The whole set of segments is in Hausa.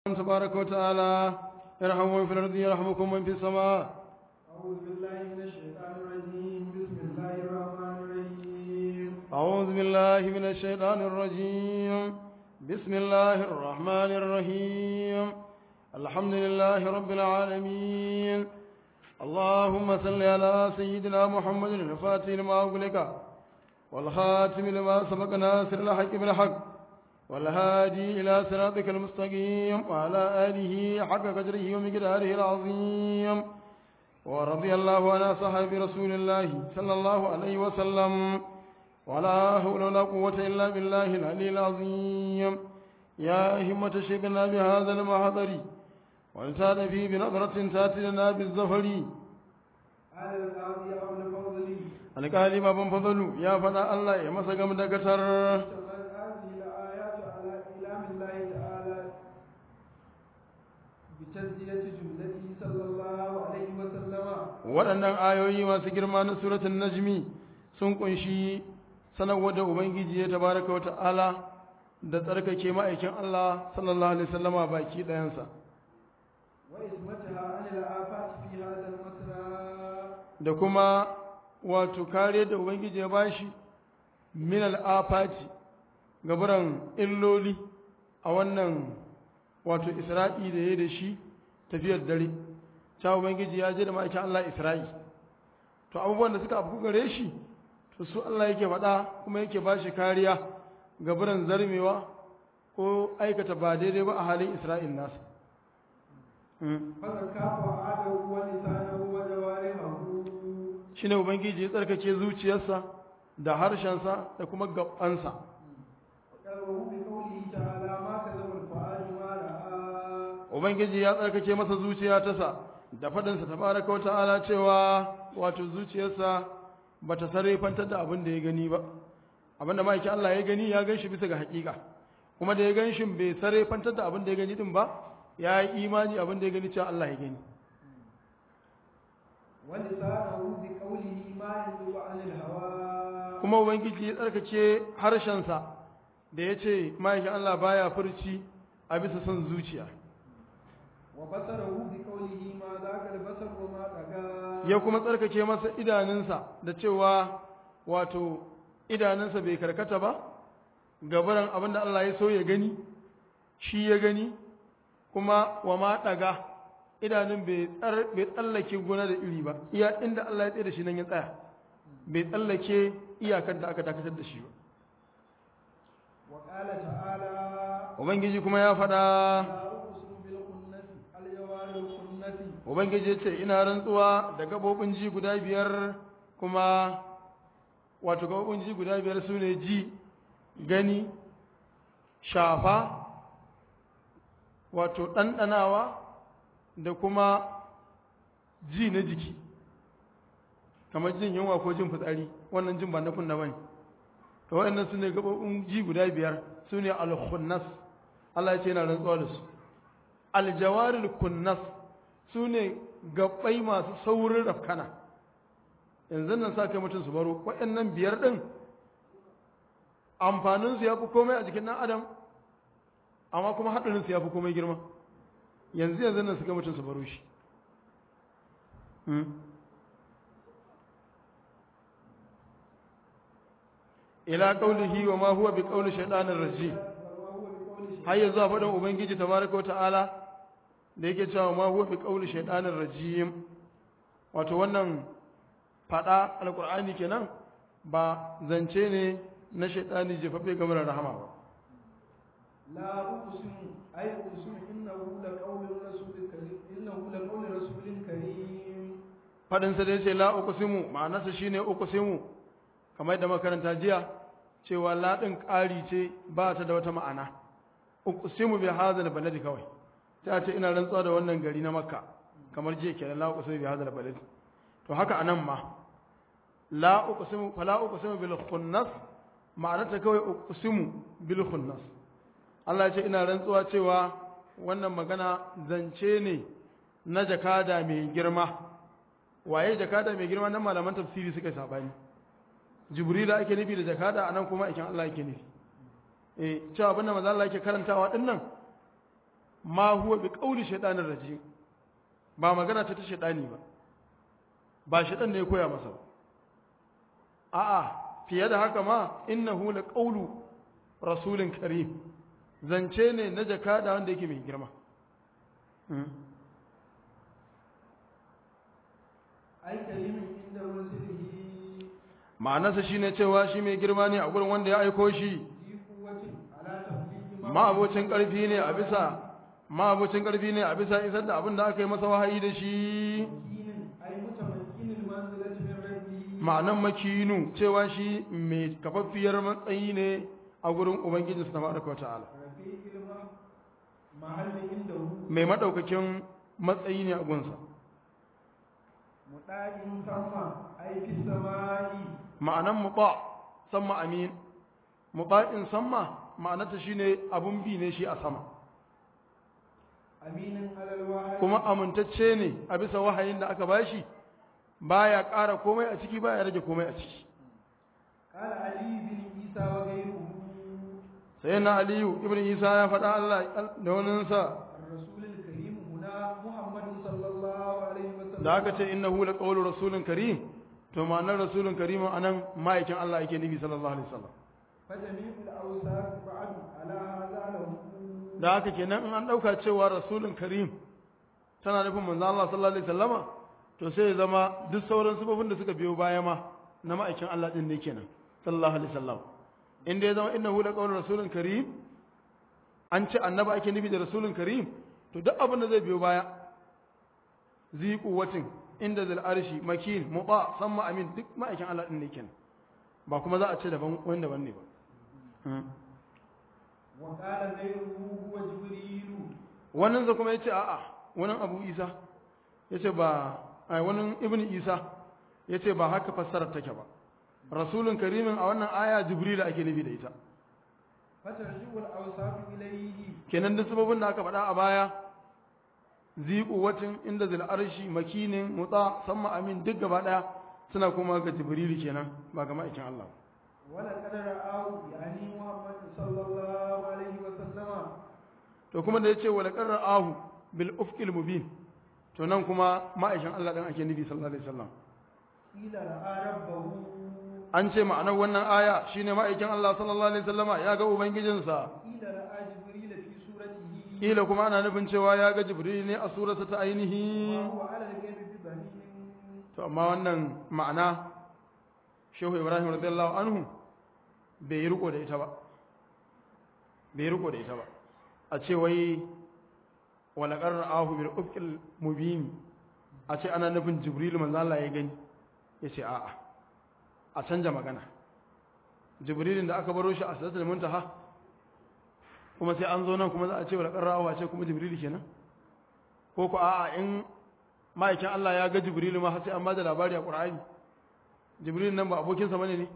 تبارك وتعالى ارحموا من في الأرض يرحمكم من في السماء أعوذ بالله من الشيطان الرجيم بسم الله الرحمن الرحيم أعوذ بالله من الشيطان الرجيم بسم الله الرحمن الرحيم الحمد لله رب العالمين اللهم صل على سيدنا محمد الفاتح لما أغلق والخاتم لما سبق ناصر الحق بالحق والهادي إلى صراطك المستقيم وعلى آله حق قدره ومقداره العظيم ورضي الله عن صحاب رسول الله صلى الله عليه وسلم ولا حول ولا قوة إلا بالله العلي العظيم يا همة شيخنا بهذا المحضر وانسان فيه بنظرة تاتي لنا بالزفر على الأرض أو الفضل alƙali baban fadalu ya faɗa Allah ya masa gam da gatar اشتملت هذه الآيات على إعلام الله تعالى بتزكية جملته صلى الله عليه وسلم waɗannan ayoyi masu girma na suratun najmi sun kunshi sanarwa da ubangiji ya tabaraka wata'ala da tsarkake ma'aikin Allah sallallahu alaihi wasallama baki ɗayansa وإثمتها عن الآفات في هذا المسرى da kuma wato kare da ubangiji ya bashi min al'afati gaburan illoli a wannan wato isra'i da ya da shi tafiyar dare ta ubangiji ya je da ma'aikin Allah isra'i to abubuwan da suka afku gare shi to su Allah yake faɗa kuma yake bashi kariya gaburan zarmewa ko aikata ba daidai ba a halin isra'il nasa Mm. فزكاه وعاده ولسانه وجوارحه shi ne ubangiji ya tsarkake zuciyarsa da harshensa da kuma gabansa وقرره بقوله تعالى ما كذب الفؤاد ما رأى ubangiji ya tsarkake masa zuciya ta sa da faɗinsa tabaraka wata'ala cewa wato zuciyarsa ba ta sarrafantar da abin da ya gani ba abin da ma'aikin Allah ya gani ya gan shi bisa ga haƙiƙa kuma da ya gan shi bai sarrafantar da abin da ya gani din ba ya yi imani abin da ya gani cewa Allah ya gani ولسانه بقوله ما ينطق عن الهوى kuma ubangiji ya tsarkake harshensa da ya ce ma'aikin Allah baya furci a bisa son zuciya وبصره بقوله ما ذاك البصر وما طغى ya kuma tsarkake masa idanunsa da cewa wato idanunsa bai karkata ba gabaran abin da Allah ya so ya gani shi ya gani kuma wa ma ɗaga idanun bai tsar- bai tsallake gona da iri ba iya inda Allah ya tsaye da shi nan ya tsaya bai tsallake iyakar da aka dakatar da shi ba وقال تعالى ubangiji kuma ya faɗa لا أقسم بالخنس الجوار الخنس ubangiji ya ce ina rantsuwa da gabobin ji guda biyar kuma wato gabobin ji guda biyar su ne ji gani shafa wato ɗanɗanawa da kuma ji na jiki kamar jin yunwa ko jin fitsari wannan jin ba na kunna bane to waɗannan su ne gabobin ji guda biyar su ne al-khunnas Allah ya ce yana rantsuwa da su aljawaril kunnas su ne gabbai masu saurin rafkana yanzu nan sa kai mutum su baro waɗannan biyar ɗin amfaninsu ya fi komai a jikin ɗan adam amma kuma haɗarinsu ya fi komai girma yanzu yanzu nan su kai mutum su baro shi Hmm. ila qaulihi wa ma huwa bi qauli shaytanir rajim وهو بقول har yanzu a faɗin ubangiji tabaraka wa ta'ala da yake cewa ma huwa bi qawli shaytanir rajim wato wannan faɗa alqur'ani kenan ba zance ne na shaytani jefaffe game da rahama ba لا أقسم أي أقسم إنه لقول رسول كريم إنه لقول رسول كريم faɗin sa da yace la uqsimu ma'anarsa shine uqsimu kamar da makaranta jiya cewa la din ƙari ce ba ta da wata ma'ana uqsimu bi hadha baladi kawai ta ce ina rantsuwa da wannan gari na makka kamar jiya kenan la uqsimu bi hadha baladi to haka anan ma la uqsimu fala uqsimu bil khunnas ma'anarta kawai uqsimu bil khunnas Allah ya ce ina rantsuwa cewa wannan magana zance ne na jakada mai girma waye jakada mai girma nan malaman tafsiri suka yi sabani jibrila ake nufi da jakada anan kuma aikin Allah ake nufi eh cewa abinda manzo Allah yake karantawa din nan ma huwa bi qawli shaytanir rajim ba magana ce ta shaytani ba ba shaytan ne ya koya masa ba a'a fiye da haka ma innahu la qawlu rasulin karim zance ne na jakada wanda yake mai girma ai karimin inda rusulihi ma'anarsa shine cewa shi mai girma ne a gurin wanda ya aiko shi fi quwwatin ala tabligi ma ma'abocin ƙarfi ne a bisa ma'abocin ƙarfi ne a bisa isar da abin da aka yi masa wahayi da shi makinin ai mutamakkinil manzilati min rabbi ma'anan makinu cewa shi mai kafaffiyar matsayi ne a gurin ubangiji su tabaraka wa ta'ala rafiqil ma mahalli inda hu mai madaukakin matsayi ne a gunsa mudaqin sama ai fi samai ma'anan muta samma amin muta'in samma ma'anarta shine abun bi ne shi a sama aminin alal wahyi kuma amintacce ne a bisa wahayin da aka bashi baya ƙara komai a ciki baya rage komai a ciki قال علي بن عيسى وغيره sai na aliyu ibn isa ya faɗa Allah da waninsa الرسول الكريم هنا محمد صلى الله عليه وسلم da aka ce innahu la qawlu rasulun karim to ma'anar rasulun karim anan ma'aikin Allah yake nufi sallallahu alaihi wasallam فجميع الأوصاف بعد على هذا له da haka kenan in an dauka cewa rasulun karim tana nufin manzo Allah sallallahu alaihi wasallama to sai ya zama duk sauran sifofin da suka biyo baya ma na ma'aikin Allah din ne kenan sallallahu alaihi wasallam inda ya zama innahu la qawlu rasulun karim an ce annaba ake nufi da rasulun karim to duk abin da zai biyo baya zi quwwatin inda zal arshi makin muta samma amin duk ma'aikin Allah din ne kenan ba kuma za a ce daban wanda ban ne ba وقال غيره هو جبريل wannan sa kuma yace a'a wannan Abu Isa yace ba ai wannan Ibn Isa yace ba haka fassarar take ba rasulun karimin a wannan aya Jibril ake nufi da ita فترجع الأوصاف إليه kenan duk sababin da aka faɗa a baya zi quwwatin inda zil arshi makinin mutsa samma amin duk gaba daya suna kuma ga Jibril kenan ba ga ma'aikin Allah ba. ولقد رآه يعني محمد صلى الله عليه وسلم to kuma da yace wala qarra'ahu bil ufqil mubin to nan kuma ma'aikin Allah dan ake nufi sallallahu alaihi wasallam قيل رأى ربه an ce ma'anar wannan aya shine ma'aikin Allah sallallahu alaihi wasallama ya ga ubangijinsa قيل رأى جبريل في سورته kila kuma ana nufin cewa ya ga jibril ne a surarsa ta ainihi وهو على الغيب ببنين to amma wannan ma'ana shehu ibrahim radiyallahu anhu bai yi riko da ita ba bai yi riko da ita ba a ce wai wala qarra'ahu bil ufqil mubin a ce ana nufin jibril manzo Allah ya gani yace a'a a canja magana jibrilin da aka baro shi a sidratul muntaha kuma sai an zo nan kuma za a ce wala qarra'ahu a ce kuma jibril kenan ko ko a'a in ma'aikin Allah ya ga jibril ma har sai an ba da labari a qur'ani jibril nan ba abokinsa bane ne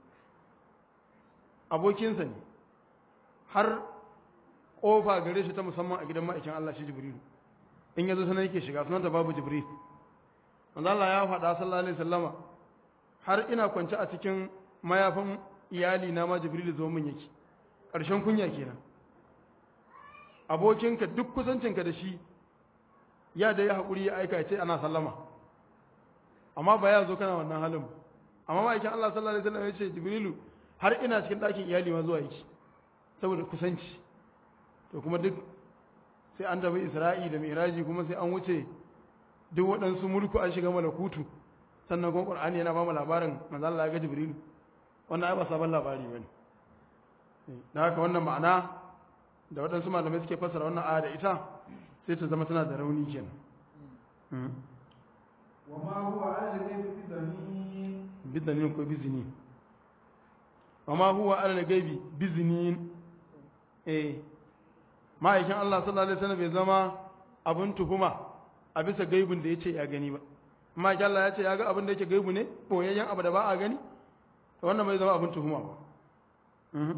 abokinsa ne har kofa gare shi ta musamman a gidan ma'aikin Allah shi jibril in yazo sanan yake shiga sunanta babu jibril manzo Allah ya faɗa sallallahu alaihi wasallama har ina kwance a cikin mayafin iyali na ma jibril zo min yake ƙarshen kunya kenan abokinka duk kusancinka da shi ya da ya haƙuri ya aika ya ce ana sallama amma ba ya zo kana wannan halin ba amma ma'aikin Allah sallallahu alaihi wasallam ya ce jibrilu har ina cikin ɗakin iyali ma zuwa yake saboda kusanci to kuma duk sai an tafi isra'i da miraji kuma sai an wuce duk waɗansu mulku an shiga malakutu sannan kuma qur'ani yana ba mu labarin manzo Allah ya ga jibrilu wannan ai ba sabon labari bane da haka wannan ma'ana da waɗansu malamai suke fassara wannan aya da ita sai ta zama tana da rauni kenan وما هو على الغيب بضنين bidanin ko bizini amma huwa ala gaibi bizinin eh ma'aikin Allah sallallahu alaihi wasallam bai zama abin tuhuma a bisa gaibin da yace ya gani ba ma'aikin Allah ya ce ya ga abin da yake gaibu ne boyayyen abu da ba a gani to wannan bai zama abin tuhuma ba mhm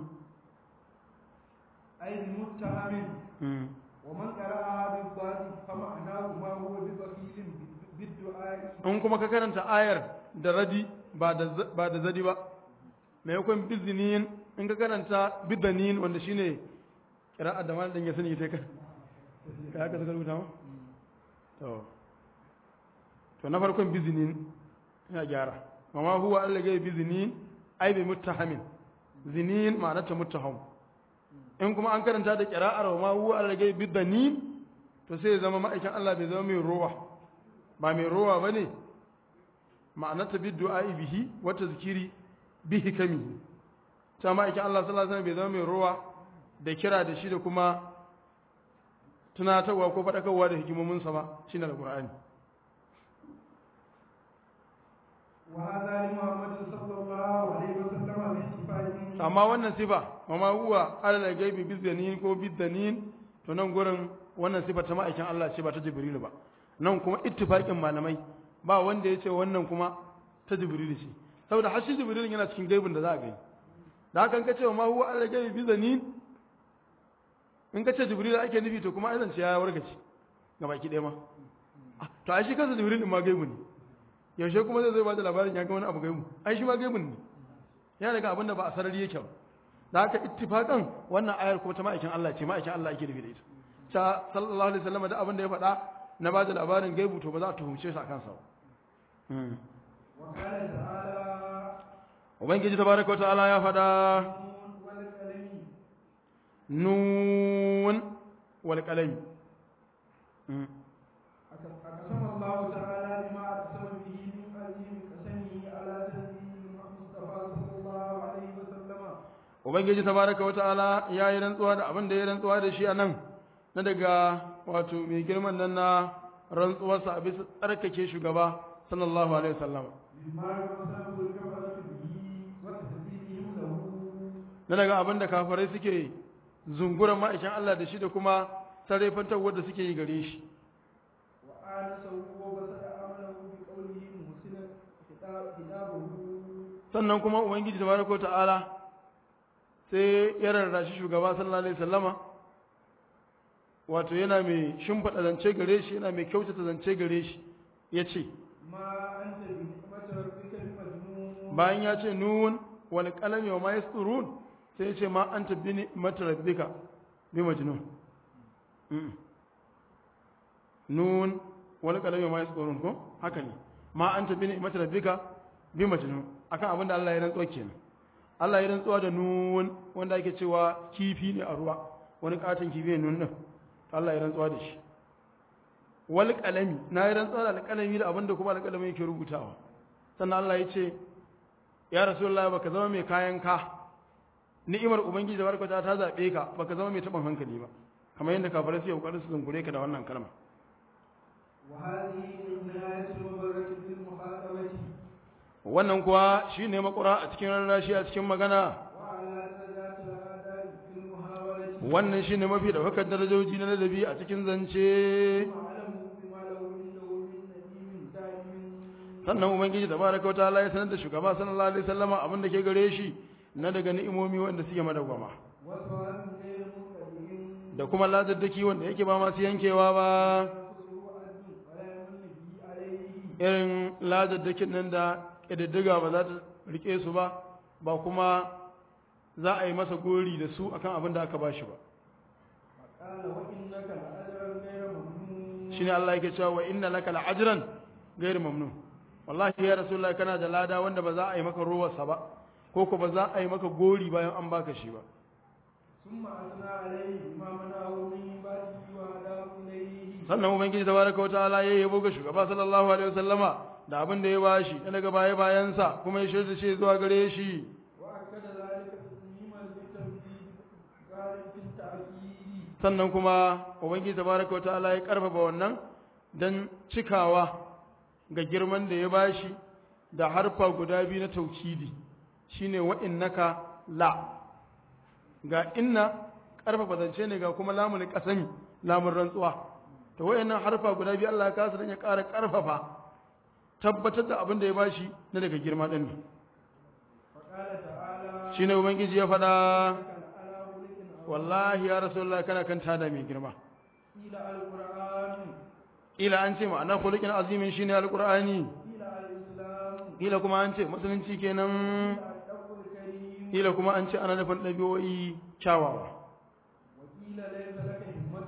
أي المتهم mhm ومن قرأها بالضاد فمعناه ما هو ببخيل بالدعاء in kuma ka karanta ayar da radi ba da z- ba da zadi ba maimakon bizinin in ka karanta bidanin wanda shine kira'a da malamin ya sani ita kan ka haka suka rubuta ma to to na farkon bizinin ya gyara amma huwa Allah gai bizinin ai bi muttahamin zinin ma'anar ta muttaham in kuma an karanta da qira'ar wa ma huwa Allah gai bidanin to sai ya zama ma'aikin Allah bai zama mai rowa ba mai rowa bane ma'anar ta biddu'a bihi wa tazkiri bihi kami ta ma'aikin Allah sallallahu alaihi wasallam bai zama mai rowa da kira da shi da kuma tunatarwa ko faɗakarwa da hikimominsa ba shine alqur'ani وهذا لمحمد صلى الله عليه وسلم باتفاق amma wannan sifa mama huwa alal gaibi bizanin ko bidanin to nan gurin wannan sifa ta ma'aikin Allah ce ba ta jibrilu ba nan kuma ittifaqin malamai ba wanda ya ce wannan kuma ta jibrilu ce saboda har shi jibrilu yana cikin gaibin da za a gani da haka in ka ce ma huwa alal gaibi bizanin in ka ce jibrilu ake nufi to kuma aizan ce ya wargace ga baki ɗaya ma Ah, to ai shi kansa jibrilu ma gaibu ne yaushe kuma zai zai ba da labarin ya ga wani abu gaibu ai shi ma gaibun ne ya daga abin da ba a sarari yake ba da haka ittifaqan wannan ayar kuma ta ma'aikin Allah ce ma'aikin Allah yake nufi da ita ta sallallahu alaihi wasallam da abin da ya faɗa na ba da labarin gaibu to ba za a tuhumce shi a kansa ba وقال تعالى ubangiji tabaraka wa ta'ala ya faɗa نون والقلم nun wal qalam أقسم الله تعالى بما أقسم به من عظيم قسمه على تنزيل المصطفى صلى الله عليه وسلم ubangiji tabaraka wa ta'ala ya yi rantsuwa da abin da ya rantsuwa da shi a nan na daga wato mai girman nan na rantsuwarsa a bisa tsarkake shugaba sallallahu alaihi wasallam بما قسمه الكفرة به وتثبيتهم له na daga abin da kafirai suke zunguran ma'aikin Allah da shi da kuma sarrafantarwar da suke yi gare shi وآنسه وبسط عمله بقوله محسنا خطاب- خطابه sannan kuma ubangiji tabaraka ta'ala sai ya rarrashi shugaba sallallahu alaihi wasallama wato yana mai shimfiɗa zance gare shi yana mai kyautata zance gare shi ya ce ما أنت بنعمة ربك بمجنون bayan ya ce nun wal qalami wa ma yasturun sai ya ce ma anta bi ni'mati rabbika bi majnun Mm. nun wal qalami wa ma yasturun ko haka ne ma anta bi ni'mati rabbika bi majnun akan abin da Allah ya rantsuwa kenan Allah ya rantsuwa da nun wanda ake cewa kifi ne a ruwa wani katon kifi ne nun din Allah ya rantsuwa da shi wal qalami na yi rantsuwa da alƙalami da abin da kuma alƙalami yake rubutawa sannan Allah ya ce ya rasulullahi baka zama mai kayan ka ni'imar ubangiji da barkata ta zabe ka baka zama mai taɓin hankali ba kamar yadda kafirai suke kokarin su zungure ka da wannan kalma وهذه نهاية المبرة بالمخاطبة wannan kuwa shine makura a cikin rarrashi a cikin magana وعلى درجات الآداب في المحاولة wannan shine mafi daukar darajoji na ladabi a cikin zance واعلموا بما له عنده من نديم دائم sannan ubangiji tabaraka wa ta'ala ya sanar da shugaba sallallahu alaihi wasallama abin da ke gare shi na daga ni'imomi wanda suke madawwama وصواب غير منقطع da kuma ladaddaki wanda yake ba masu yankewa ba ينقصه عدل ولا يمن به عليه irin ladaddakin nan da ƙididdiga ba za ta rike su ba ba kuma za a yi masa gori da su akan abin da aka ba shi ba قال وإنك لأجرا غير ممنون shine Allah yake cewa wa inna laka la'ajran ghairu mamnun wallahi ya rasulullahi kana da lada wanda ba za a yi maka rowarsa ba ko ko ba za a yi maka gori bayan an baka shi ba ثم أثنى عليه بما منعه من بعده وهداه إليه sannan ubangiji tabaraka wa ta'ala ya yabo ga shugaba sallallahu alaihi wasallama da abin da ya bashi na daga baya bayansa kuma ya shirya shi zuwa gare shi وأكد ذلك تسليما للتوحيد قال في التأكيد sannan kuma ubangiji tabaraka wa ta'ala ya karfafa wannan dan cikawa ga girman da ya bashi da harfa guda biyu na taukidi shine wa innaka la ga inna karfafa zance ne ga kuma lamun kasami lamun rantsuwa to wayannan harfa guda biyu Allah ya kasa dan ya ƙara karfafa tabbatar da abin da ya bashi na daga girma din ne فقال تعالى shine ubangiji ya faɗa كان على خلق عظيم. wallahi ya rasulullah kana kan tada mai girma قيل القرآن ila an ce ma'ana khuluqin azimin shine alqur'ani قيل الإسلام ila kuma an ce musulunci kenan قيل الحق الكريم ila kuma an ce ana nufin ɗabi'o'i kyawawa وقيل ليس لك همة إلا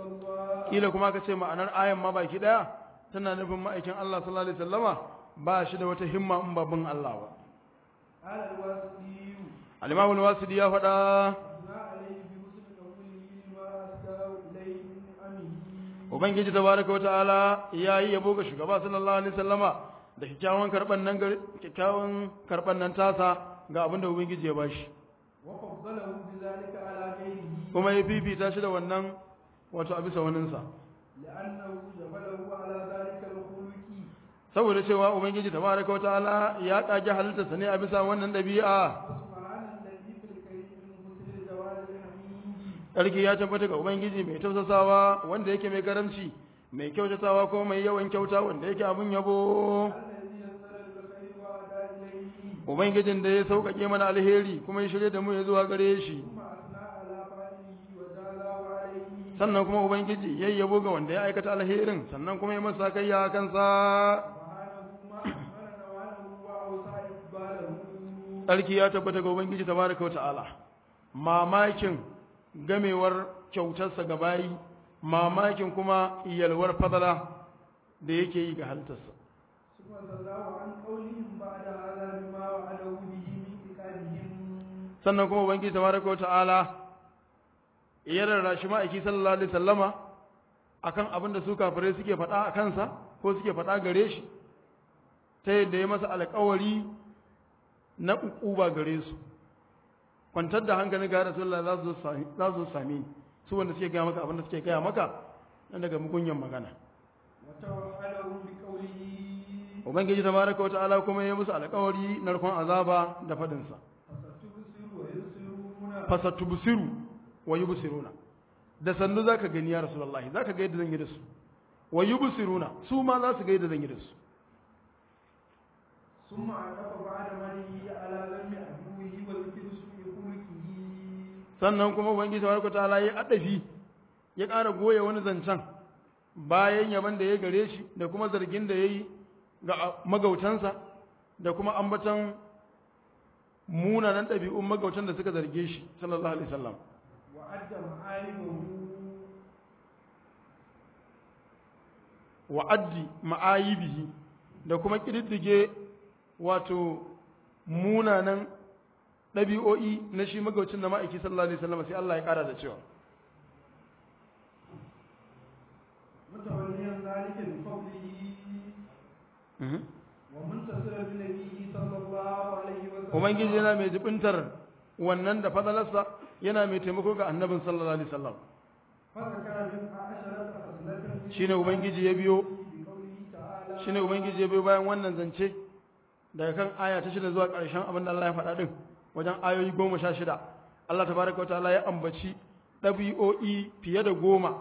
إلا الله kila kuma ka ce ma'anar ayan ma baki daya tana nufin ma'aikin Allah sallallahu alaihi wasallama ba shi da wata himma in babin Allah ba قال الواسطي al-Imam al-Wasidi ya faɗa أثنى عليه بحسن قوله لما أسكاه إليه من نعمه ubangiji tabaraka wata'ala yayi yabo ga shugaba sallallahu alaihi wasallama da kyakkyawan karban nan gari kyakkyawan karban nan tasa ga abinda ubangiji ya bashi وفضله بذلك على غيره kuma ya fifita shi da wannan wato a bisa waninsa لأنه جبله على ذلك الخلق saboda cewa ubangiji tabaraka wata'ala ya kage halittarsa ne a bisa wannan dabi'a وسبحان الذي في الكريم المسر جوال الحميد sarki ya tabbata ga ubangiji mai tausasawa wanda yake mai karamci mai kyautatawa ko mai yawan kyauta wanda yake abun yabo الذي يسر بالخير وأدى إليه ubangijin da ya sauƙaƙe mana alheri kuma ya shirye da mu ya zuwa gare shi ثم أثنى على فاعله وجازاه عليه sannan kuma ubangiji ya yabo ga wanda ya aikata alherin sannan kuma ya masa kai ya kansa سبحانه ما أكمل نواله وأوسع إقباله sarki ya tabbata ga ubangiji tabaraka wata'ala mamakin gamewar kyautarsa ga bayi mamakin kuma yalwar fadala da yake yi ga halittarsa ثم الله عن قولهم بعد هذا بما وعده به من إقامهم sannan kuma ubangiji tabaraka wata'ala ya rarrashi ma'aiki sallallahu alaihi sallama akan abin da su kafirai suke faɗa a kansa ko suke faɗa gare shi ta yadda ya masa alƙawari na uquba gare su kwantar da hankali ga rasulullah za su zo sami- za su zo same ni su wanda suke gaya maka abin da suke gaya maka na daga mugunyan magana وتوحدهم بقوله ubangiji tabaraka wata'ala kuma ya musu alƙawari narkon azaba da faɗinsa فستبصر ويبصرون fasatubsiru wa yubsiruna da sannu zaka gani ya rasulullahi zaka ga yadda zan yi da su wa yubsiruna su ma za su ga yadda zan yi da su ثم عقب بعد منه على ذم عدوه وذكر سوء خلقه sannan kuma ubangiji tabaraka ta'ala ya adafi ya ƙara goye wani zancen bayan yaban da ya gare shi da kuma zargin da yayi ga magautansa da kuma ambaton munanan ɗabi'un magautan da suka zarge shi sallallahu alaihi wasallam وأدى معايبه wa addi ma'ayibihi da kuma ƙididdige wato munanan ɗabi'o'i na shi magaucin da ma'aiki sallallahu alaihi wasallam sai Allah ya ƙara da cewa متوليا ذلك بفضله ومنتصرا بنبيه صلى الله عليه وسلم ubangiji yana mai jibintar wannan da fadalarsa yana mai taimako ga annabin sallallahu alaihi wasallam فذكر من عشرة خصلة shine ubangiji ya biyo بقوله تعالى shine ubangiji ya biyo bayan wannan zance daga kan aya ta shida zuwa ƙarshen abin da Allah ya faɗa din wajen ayoyi goma sha shida Allah tabaraka wa ta'ala ya ambaci ɗabi'o'i fiye da goma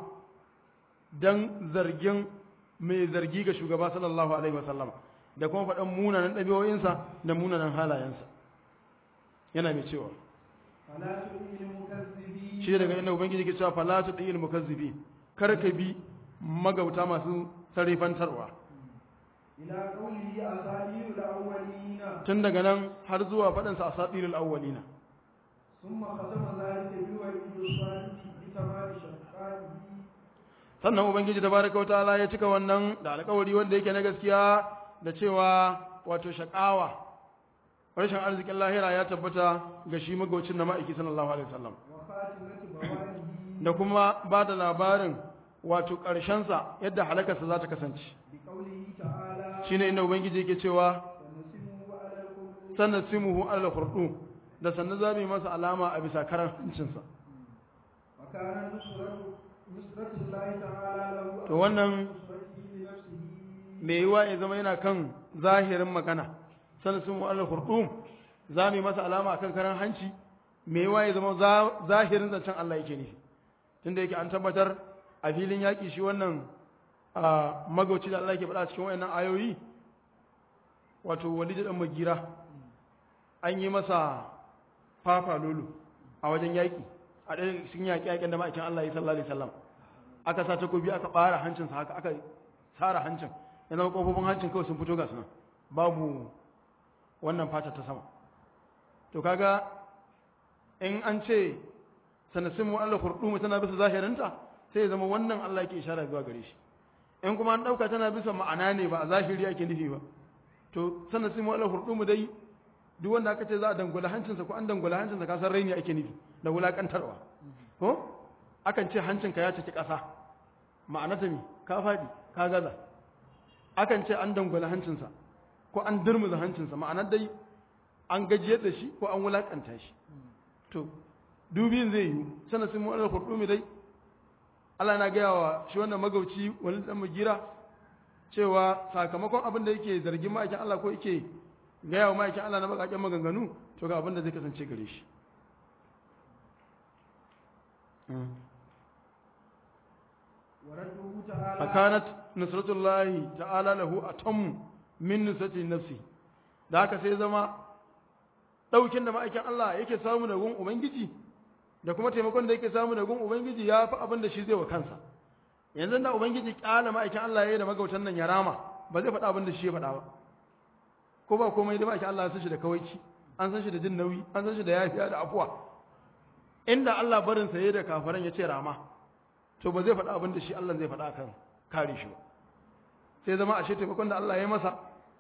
dan zargin mai zargi ga shugaba sallallahu alaihi wasallam da kuma faɗan munanan ɗabi'o'insa da munanan halayensa yana mai cewa فلا تؤمن المكذبين shi daga inda ubangiji ke cewa fala tu dil mukazzibi kar ka bi magauta masu sarifantarwa إلى قوله أساطير الأولين tun daga nan har zuwa faɗin sa asatirul awwalina ثم ختم ذلك بوعيد الصالح بتمام شقائه sannan ubangiji tabaraka wa ta'ala ya cika wannan da alƙawari wanda yake na gaskiya da cewa wato shakawa rashin arzikin lahira ya tabbata ga shi magaucin na ma'aiki sallallahu alaihi wasallam وخاتمة بوائه da kuma ba da labarin wato ƙarshensa yadda halakarsa za ta kasance بقوله تعالى shine inda ubangiji yake cewa ونسمه على القلوب sannan simuhu alal khurdu da sannan za mu yi masa alama a bisa karan hancinsa وكان نصرة نصرة الله تعالى له to wannan نصرته لنفسه mai yiwa ya zama yana kan zahirin magana sannan simuhu alal khurdu za mu yi masa alama akan karan hanci mai yiwa ya zama za- zahirin zancen Allah yake nufi tunda yake an tabbatar a filin yaƙi shi wannan a magauci da Allah yake faɗa cikin wayannan ayoyi wato walid dan magira an yi masa fafa lulu a wajen yaƙi a ɗaya sun yaƙi yaƙin da ma'aikin Allah ya sallallahu alaihi wasallam aka sa takobi aka ɓara hancinsa haka aka tsara hancin ya zama ƙofofin hancin kawai sun fito ga sunan babu wannan fata ta sama to kaga in an ce sanasimu Allah khurdumu tana bisa zahirinta sai ya zama wannan Allah yake ishara zuwa gare shi in kuma an dauka tana bisa ma'ana ne ba a zahiri ake nufi ba to sannan sai mu Allah hurdumu dai duk wanda aka ce za a dangula hancinsa ko an dangula hancinsa ka san raini ake nufi da wulakantarwa ko akan ce hancinka ya ciki ƙasa ma'ana ta me ka faɗi ka gaza akan ce an dangula hancinsa ko an durmuza hancinsa ma'ana dai an gajiyar da shi ko an wulakanta shi to dubin zai yi sannan sai mu Allah hurdumu dai Allah na gaya wa shi wannan magauci wani dan magira cewa sakamakon abin da yake zargin ma'aikin Allah ko yake gaya wa ma'aikin Allah na bakaken maganganu to ga abin da zai kasance gare shi ورده تعالى fakanat nusratullahi ta'ala lahu atam min nusrati nafsi da haka sai zama daukin da ma'aikin Allah yake samu da gun ubangiji da kuma taimakon da yake samu da gun ubangiji ya fi abin da shi zai wa kansa yanzu da ubangiji kyala ma'aikin Allah ya yi da magautan nan ya rama ba zai faɗa abin da shi ya faɗa ba ko ba komai da ma'aikin Allah ya san shi da kawaici an san shi da jin nauyi an san shi da yafiya da afuwa inda Allah barin sa yayi da kafaran ya ce rama to ba zai faɗa abin da shi Allah zai faɗa kan kare shi ba sai zama ashe taimakon da Allah ya yi masa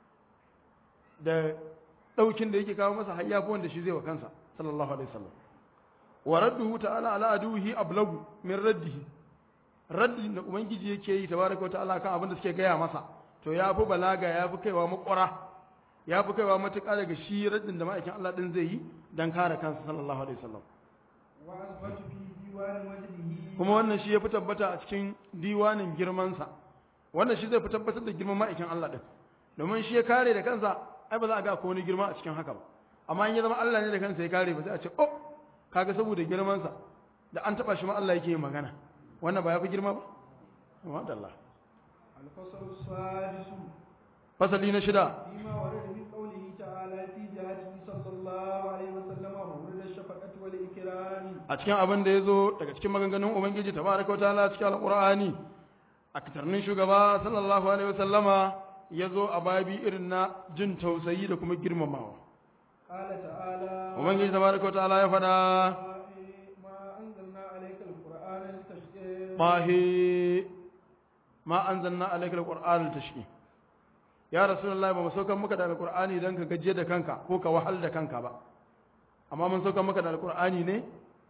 da ɗaukin da yake kawo masa har yafi wanda shi zai wa kansa sallallahu alaihi wasallam wa radduhu ta'ala ala aduhi ablagu min raddihi raddin da ubangiji yake yi tabaraka wa ta'ala kan abin da suke gaya masa to ya fi balaga ya fi kaiwa makwara ya fi kaiwa matuƙa daga shi raddin da ma'aikin Allah din zai yi dan kare kansa sallallahu alaihi wasallam وأثبت في ديوان وجهه kuma wannan shi ya fi tabbata a cikin diwanin girmansa wannan shi zai fi tabbatar da girman ma'aikin Allah din domin shi ya kare da kansa ai ba za a ga ko wani girma a cikin haka ba amma in ya zama Allah ne da kansa ya kare ba sai a ce oh kaga saboda girmansa da an taba shi ma Allah yake yin magana wannan ba ya fi girma ba Allah الفصل السادس fasali na shida فيما ورد من قوله تعالى في جهته صلى الله عليه وسلم وورد الشفقة والإكرام a cikin abin da ya zo daga cikin maganganun ubangiji tabaraka wataala cikin alqur'ani a katarnin shugaba sallallahu alaihi wasallama ya zo a babi irin na jin tausayi da kuma girmamawa قال تعالى ubangiji tabaraka wataala ya faɗa ما أنزلنا عليك القرآن لتشقى bahi ma anzalna alayka alqur'ana tashki ya rasulullahi ba mu saukar maka da alqur'ani dan ka gaje da kanka ko ka wahal da kanka ba amma mun saukar maka da alqur'ani ne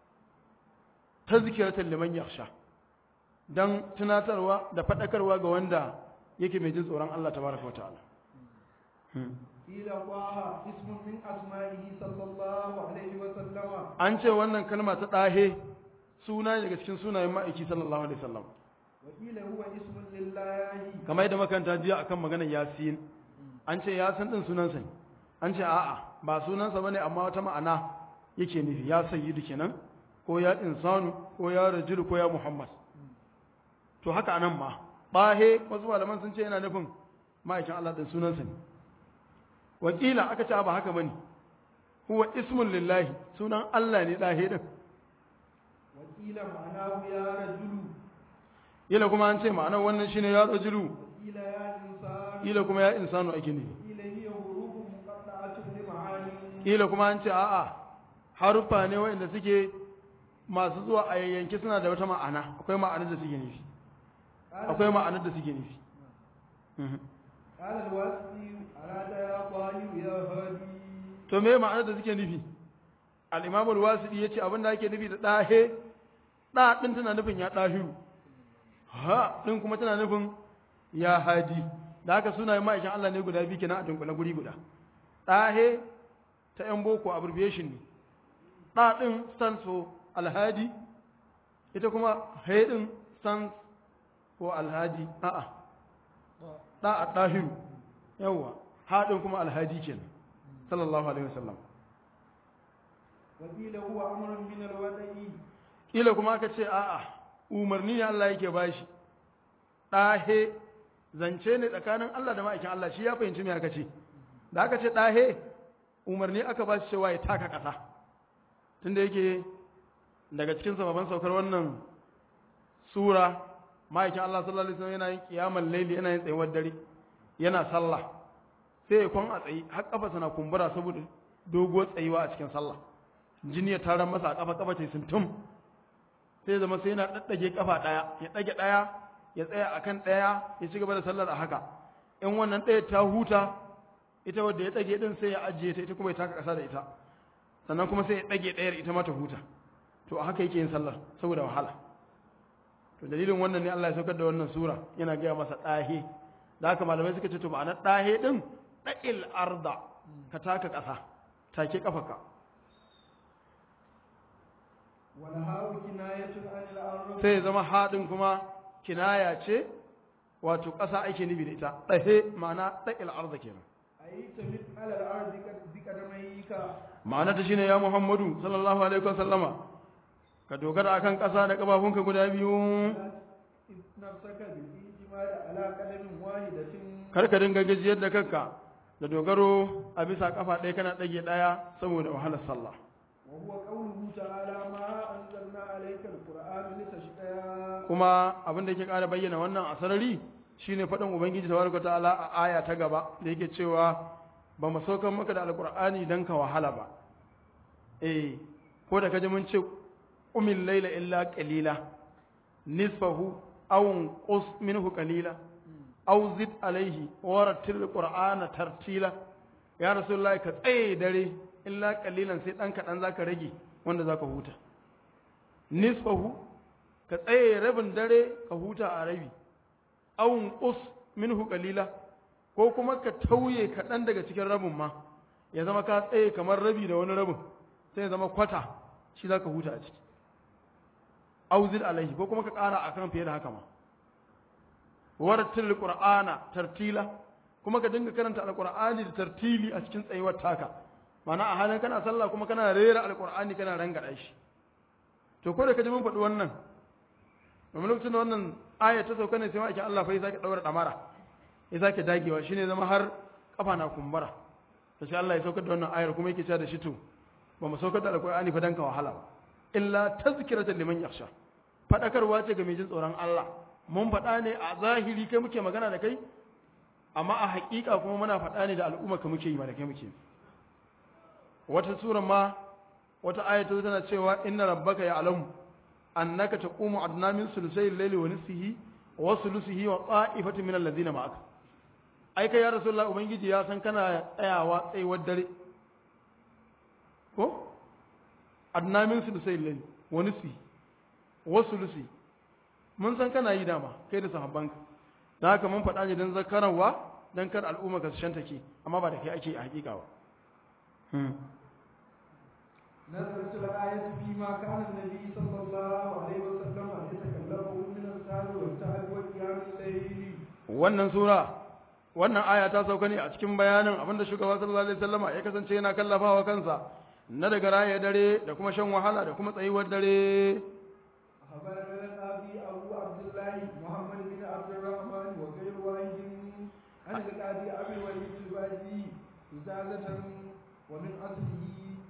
tazkiratan liman yakhsha dan tunatarwa da fadakarwa ga wanda yake mai jin tsoron Allah tabaraka wa ta'ala قيل طه اسم من أسمائه صلى الله عليه وسلم an ce wannan kalma ta dahe suna ne daga cikin sunayen ma'aiki sallallahu alaihi wasallam وقيل هو اسم لله kamar yadda makanta jiya akan maganar yasin an ce yasin din sunansa ne an ce a'a ba sunansa bane amma wata ma'ana yake nufi ya sayyidu kenan ko ya insanu ko ya rajulu ko ya muhammad to haka anan ma bahe wasu malaman sun ce yana nufin ma'aikin Allah din sunansa ne wakila aka ce ba haka bane huwa ismun lillahi sunan Allah ne dahe din وقيل معناه يا رجل ila kuma an ce ma'anar wannan shine ya rajulu وقيل يا إنسان ila kuma ya insanu ake nufi وقيل هي حروف مقطعة لمعاني kila kuma an ce a'a haruffa ne waɗanda suke masu zuwa a yayyanki suna da wata ma'ana akwai ma'anar da suke nufi akwai ma'anar da suke nufi قال الواسطي أراد يا طالب يا هادي to me ma'anar da suke nufi al-imam al-wasiti yace abin da ake nufi da dahe da din tana nufin ya dahiru ha din kuma tana nufin ya hadi da haka sunayen ma'aikin Allah ne guda biyu kenan a dunkule guri guda dahe ta yan boko abbreviation ne da din stands for alhadi ita kuma he din stands for alhadi a'a da a dahiru yawa ha din kuma alhadi kenan sallallahu alaihi wasallam وقيل هو أمر من الوضع kila kuma aka ce a'a umarni ne Allah yake bashi dahe zance ne tsakanin Allah da ma'aikin Allah shi ya fahimci me aka ce da aka ce dahe umarni aka ba shi cewa ya taka ƙasa tunda yake daga cikin sababan saukar wannan sura ma'aikin Allah sallallahu alaihi wasallam yana yin kiyamar laili yana yin tsayuwar dare yana sallah sai ya kwan a tsayi har kafa na kumbura saboda doguwar tsayuwa a cikin sallah jini ya tarar masa a kafa kafa ce sun tum sai zama sai yana daddage kafa daya ya dage daya ya tsaya akan daya ya ci gaba da sallar a haka in wannan daya ta huta ita wadda ya dage din sai ya ajiye ta ita kuma ya taka kasa da ita sannan kuma sai ya dage dayar ita ma ta huta to a haka yake yin sallar saboda wahala to dalilin wannan ne Allah ya saukar da wannan sura yana gaya masa dahe da haka malamai suka ce to ma'anar dahe din da'il arda ka taka kasa take kafaka والهاء كناية عن الأرض sai ya zama haɗin kuma kinaya ce wato ƙasa ake nufi da ita ɗahe ma'ana ɗaƙil arda kenan أي تمت على الأرض بقدميك ma'ana ta shine ya muhammadu sallallahu alaihi wa sallama ka dogara akan ƙasa da ƙafafunka guda biyu نفسك بالاعتماد على قدم واحدة kar ka dinga gajiyar da kanka da dogaro a bisa ƙafa ɗaya kana ɗage ɗaya saboda wahalar sallah وهو قوله تعالى ما أنزلنا عليك القرآن لتشقى kuma abin da yake ƙara bayyana wannan a sarari shine faɗin ubangiji tabaraka ta'ala a aya ta gaba da yake cewa ba mu saukar maka da alqur'ani dan ka wahala ba eh ko da kaje mun ce umil laila illa qalila nisfahu aw qus minhu qalila aw zid alayhi wa rattil qur'ana tartila ya rasulullahi ka tsaye dare illa qalilan sai dan kadan zaka rage wanda zaka huta nisfahu ka tsaye rabin dare ka huta a rabi awun us minhu qalila ko kuma ka tauye kaɗan daga cikin rabin ma ya zama ka tsaye kamar rabi da wani rabin sai ya zama kwata shi za ka huta a ciki auzil alaihi ko kuma ka ƙara a kan fiye da haka ma warattil qur'ana tartila kuma ka dinga karanta alqur'ani da tartili a cikin tsayuwar taka ma'ana a halin kana sallah kuma kana rera alqur'ani kana rangada shi to ko da ka ji mun faɗi wannan domin lokacin da wannan aya ta sauka ne sai ma'aikin Allah fa ya sake daura damara ya sake dagewa shine zama har kafa na kumbura to sai Allah ya saukar da wannan ayar kuma yake cewa da shi to ba mu saukar da alqur'ani fa dan ka wahala ba illa tazkiratan liman yakhsha fadakarwa ce ga mai jin tsoron Allah mun faɗa ne a zahiri kai muke magana da kai amma a haƙiƙa kuma muna faɗa ne da al'umma ka muke yi ba da kai muke wata sura ma wata aya ta tana cewa inna rabbaka ya'lamu annaka taqumu adna min sulusai al-layli wa nisfihi wa sulusihi wa ta'ifatin min alladhina ma'aka ai kai ya rasulullah ubangiji ya san kana tsayawa tsayuwar dare ko adna min sulusai al-layli wa nisfihi wa sulusi mun san kana yi dama kai da sahabbanka da haka mun faɗa ne don zakararwa don kar al'umma ka su shantake amma ba da kai ake a hakika ba نزلت الآية فيما كان النبي صلى الله عليه وسلم يتكلم من السهر والتعب وقيام الليل wannan sura wannan aya ta sauka ne a cikin bayanin abinda shugaba sallallahu alaihi wasallama ya kasance yana kallafawa kansa na daga raye dare da kuma shan wahala da kuma tsayuwar dare أخبرنا القاضي أبو عبد الله محمد بن عبد الرحمن وغير واحد عن القاضي أبي الوليد الباجي إزازة ومن أصله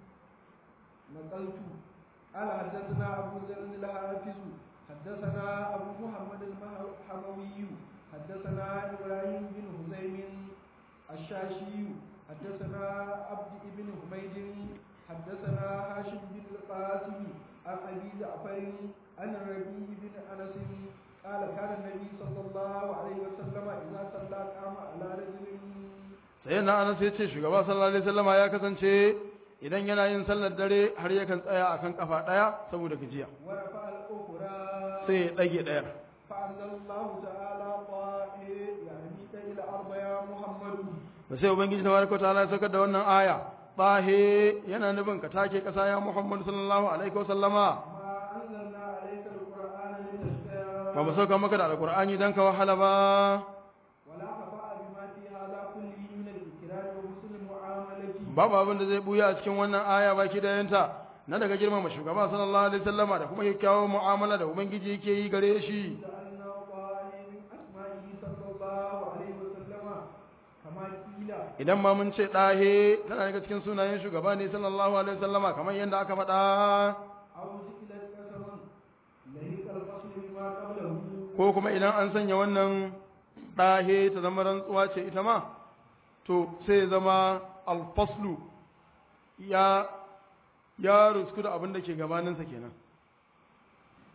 نقلت قال حدثنا أبو ذر الحافظ حدثنا أبو محمد الحموي حدثنا إبراهيم بن هزيم الشاشي حدثنا عبد بن حميد حدثنا هاشم بن القاسم عن أبي جعفر عن الربيع بن أنس قال كان النبي صلى الله عليه وسلم إذا صلى قام على رجل sai na anas ya ce shugaba sallallahu alaihi wasallama ya kasance idan yana yin sallar dare har yakan tsaya akan kafa daya saboda gajiya ورفع الأخرى sai ya dage dayar فأنزل الله تعالى طائر يعني إلى أرض يا محمد da sai ubangiji tabaraka ta'ala ya saukar da wannan aya tahe yana nufin ka take kasa ya muhammad sallallahu alaihi wasallama ما أنزلنا عليك القرآن لتشقى ba mu sauka maka da alqur'ani dan ka wahala ba ولا خفاء بما في هذا كله من الإكرام وحسن المعاملة babu abin da zai buya a cikin wannan aya baki da yanta na daga girmama shugaba sallallahu alaihi wasallama da kuma kyakkyawar mu'amala da ubangiji yake yi gare shi لأن طائر من أسمائه صلى الله عليه وسلم كما قيل idan ma mun ce ɗahe tana daga cikin sunayen shugaba ne sallallahu alaihi wasallama kamar yadda aka faɗa أو جئلت قسما لهيك الفصل بما قبله ko kuma idan an sanya wannan ɗahe ta zama rantsuwa ce ita ma to sai zama alfaslu ya ya rusku da abin da ke gabaninsa kenan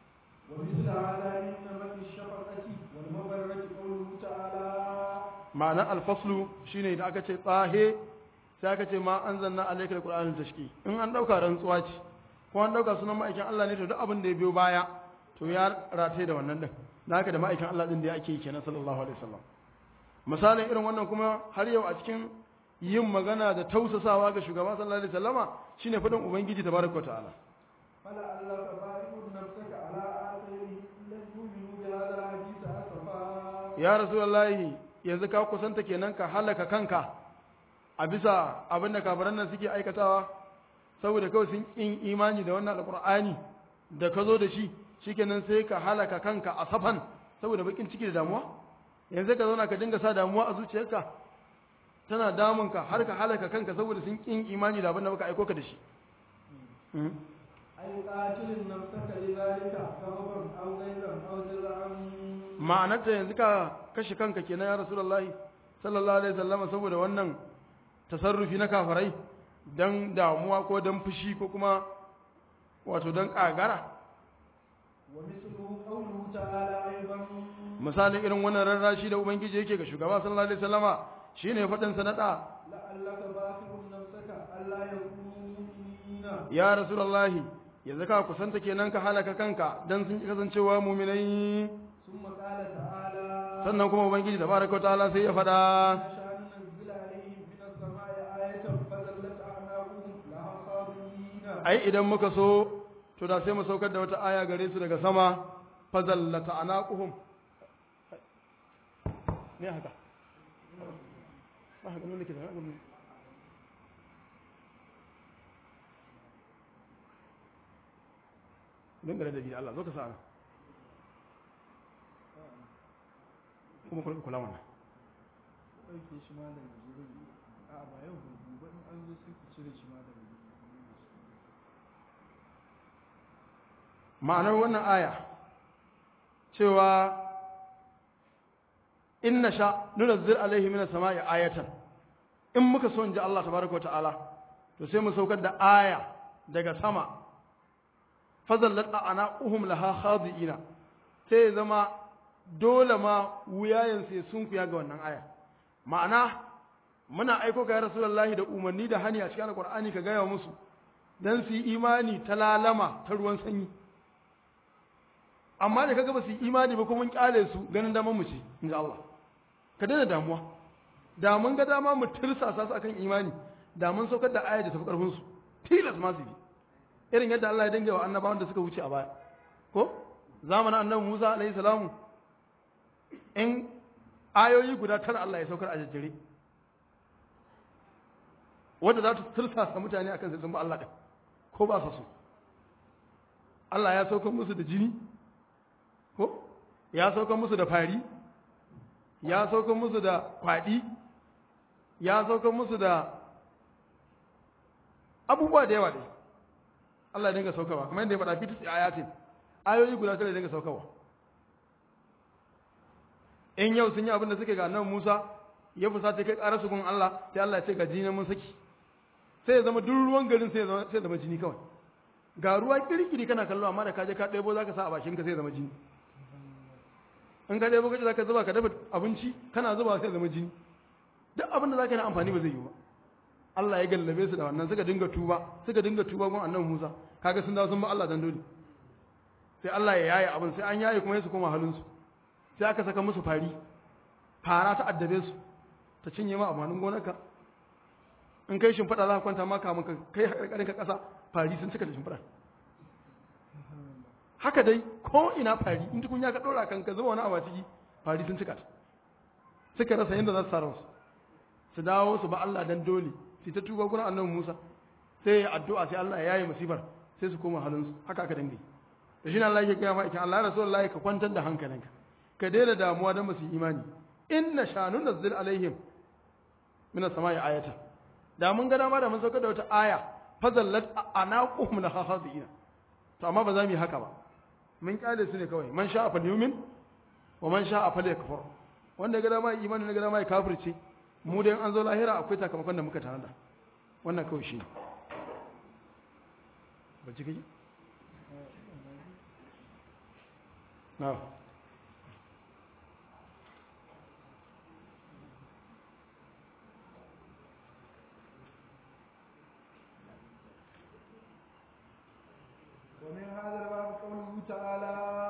ومثل هذا إن من الشفقة والمبرة قوله تعالى ma'anar alfaslu shine da aka ce tsahe sai aka ce ma an zanna alaikal qur'anul tashki in an dauka rantsuwa ce ko an dauka sunan ma'aikin Allah ne to duk abin da ya biyo baya to ya rataye da wannan din da haka da ma'aikin Allah din da ake yi kenan sallallahu alaihi wasallam misalin irin wannan kuma har yau a cikin yin magana da tausasawa ga shugaba sallallahu alaihi wasallama shine fadin ubangiji tabaraka ta'ala فلعلك باخع نفسك على آثارهم إن لم يؤمنوا بهذا الحديث أسفا ya rasulullahi yanzu ka kusanta kenan ka halaka kanka a bisa abin da kafiran nan suke aikatawa saboda kawai sun yin imani da wannan alqur'ani da ka zo da shi shikenan sai ka halaka kanka a safan saboda bakin ciki da damuwa yanzu ka zauna ka dinga sa damuwa a zuciyarka tana damunka har ka halaka kanka saboda sun yin imani da abin da muka aiko ka da shi أي قاتل نفسك لذلك سببا أو غيرا أو جزعا ma'anarta yanzu ka kashe kanka kenan ya rasulullahi sallallahu alaihi wasallam saboda wannan tasarrufi na kafirai dan damuwa ko dan fushi ko kuma wato dan kagara ومثله قوله تعالى أيضا misalin irin wannan rarrashi da ubangiji yake ga shugaba sallallahu alaihi wasallama shine fadin sanada لعلك باخع نفسك ألا يكونوا مؤمنين ya rasulullahi yanzu ka kusanta kenan ka halaka kanka dan sun ki kasancewa mu'minai ثم قال تعالى sannan kuma ubangiji tabaraka ta'ala sai ya fada نشأ ننزل عليهم من السماء آية فذلت أعناقهم لها خاضعين ai idan muka so to da sai mu saukar da wata aya gare su daga sama fazallata anaquhum ne haka ba haka nuna ke da haka nuna don gare da biyu Allah zo ka sa kuma kula kula mana ɗauke shi ma daga zurin a ba yau gobe in an zo sai ku cire shi ma daga ma'anar wannan aya cewa inna sha nunazzil alaihi minas sama'i ayatan in muka so in ji Allah tabaraka wa ta'ala to sai mu saukar da aya daga sama fazallat a'naquhum laha khadi'ina sai ya zama dole ma wuyayen sai sun kuya ga wannan aya ma'ana muna aiko ka ya rasulullahi da umarni da hani a cikin alqur'ani ka gaya musu dan su yi imani ta lalama ta ruwan sanyi amma da kaga ba su yi imani ba kuma mun kyale su ganin daman mu ce in Allah ka daina damuwa da mun ga dama mu tirsasa su akan imani da mun saukar da aya da tafi karfin su tilas ma su bi irin yadda Allah ya dinga wa annabawan da suka wuce a baya ko zamanin annabi Musa alaihi salamu in ayoyi guda tara Allah ya saukar a jajjere wanda za ta tirsasa mutane akan sai sun ba Allah din ko ba su so Allah ya saukar musu da jini ko ya saukar musu da fari ya saukar musu da kwaɗi ya saukar musu da abubuwa da yawa dai Allah ya dinga saukarwa kamar yadda ya faɗa fitis ayatin ayoyi guda tare ya dinga saukarwa in yau sun yi abin da suke ga annabi Musa ya fusata kai ƙarar su gun Allah sai Allah ya ce ga jini mun saki sai ya zama duk ruwan garin sai ya zama sai ya zama jini kawai ga ruwa kirkiri kana kallo amma da kaje ka ɗebo zaka sa a bakin ka sai ya zama jini in ka ɗebo kaje zaka zuba ka dafa abinci kana zuba sai ya zama jini duk abin da zaka yi na amfani ba zai yi ba Allah ya gallabe su da wannan suka dinga tuba suka dinga tuba gun annabi Musa kaga sun dawo sun ba Allah dan dole sai Allah ya yaye abin sai an yaye kuma su koma halin su sai aka saka musu fari fara ta addabe su ta cinye ma amanin gonarka in kai shimfiɗa za ka kwanta ma kamun ka kai haƙarƙarin ka ƙasa fari sun cika da shimfiɗa haka dai ko ina fari in tukunya ka ɗora kan ka zuba wani abu a ciki fari sun cika ta suka rasa yadda za su tsara su su dawo su ba Allah dan dole su ta tuba gurin annabi Musa sai ya addu'a sai Allah ya yaye musibar sai su koma halin su haka aka dange da shi ne Allah yake gaya ma ikin Allah rasulullahi ka kwantar da hankalinka ka daina damuwa dan basu imani inna shanu nazzil alaihim min as-sama'i ayatan da mun ga dama da mun saukar da wata aya fazallat anaquhum la khadina to amma ba za mu yi haka ba mun kyale su ne kawai man sha'a fal yumin wa man sha'a fal yakfur wanda ga dama imani ne ga dama ya kafirce mu dai an zo lahira akwai sakamakon da muka tanada wannan kawai shi ba ji kai na'am ومن هذا الباب قوله تعالى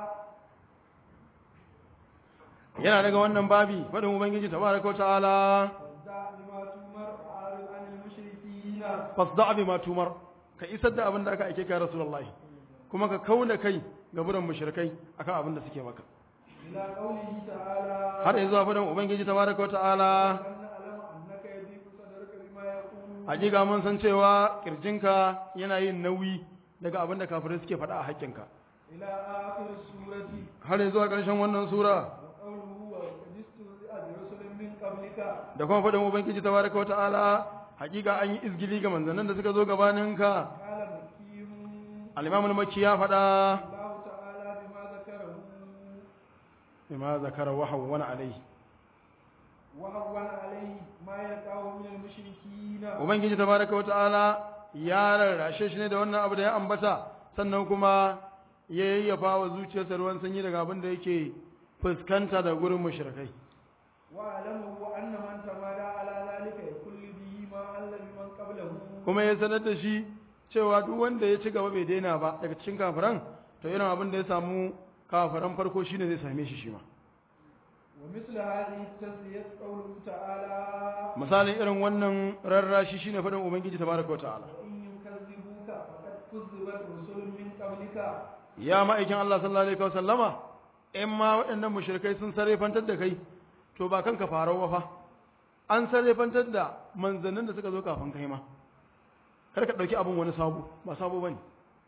yana daga wannan babi faɗin ubangiji tabaraka wa ta'ala فاصدع بما تؤمر وأعرض عن المشركين fasda bi ma tumar ka isar da abin da aka aike ka rasulullahi kuma ka kauna kai ga buran mushrikai akan abin da suke maka إلى قوله تعالى har yanzu faɗin ubangiji tabaraka wa ta'ala أن نعلم أنك يضيق صدرك بما يقول hakika mun san cewa kirjinka yana yin nauyi daga abin da kafirai suke faɗa a haƙƙinka إلى آخر السورة har yanzu a ƙarshen wannan sura وقوله وقد استهزئ برسل من قبلك da kuma faɗin ubangiji tabaraka wa ta'ala hakika an yi izgili ga manzannin da suka zo gabaninka قال مكي al-imam al-makki ya faɗa الله تعالى بما ذكره bima zakara wa hawwana alayhi وهون عليه ما يقع من المشركين ubangiji tabaraka wa ta'ala ya rarrashe shi ne da wannan abu da ya ambata sannan kuma ya yayyafa wa zuciyarsa ruwan sanyi daga abin da yake fuskanta da gurin mushrikai واعلمه أن من تمادى على ذلك يكل به ما حل بمن قبله kuma ya sanar da shi cewa duk wanda ya ci gaba bai daina ba daga cikin kafiran to irin abin da ya samu kafiran farko shine zai same shi shi ma ومثل هذه التسلية قوله تعالى misalin irin wannan rarrashi shine faɗin ubangiji tabaraka wa ta'ala وإن يكذبوك فقد كذبت رسل من قبلك ya ma'aikin Allah sallallahu alaihi wasallama in ma waɗannan mushrikai sun sarrafantar da kai to ba kanka farau ba fa an sarrafantar da manzannin da suka zo kafin kai ma kar ka ɗauki abin wani sabo ba sabo bane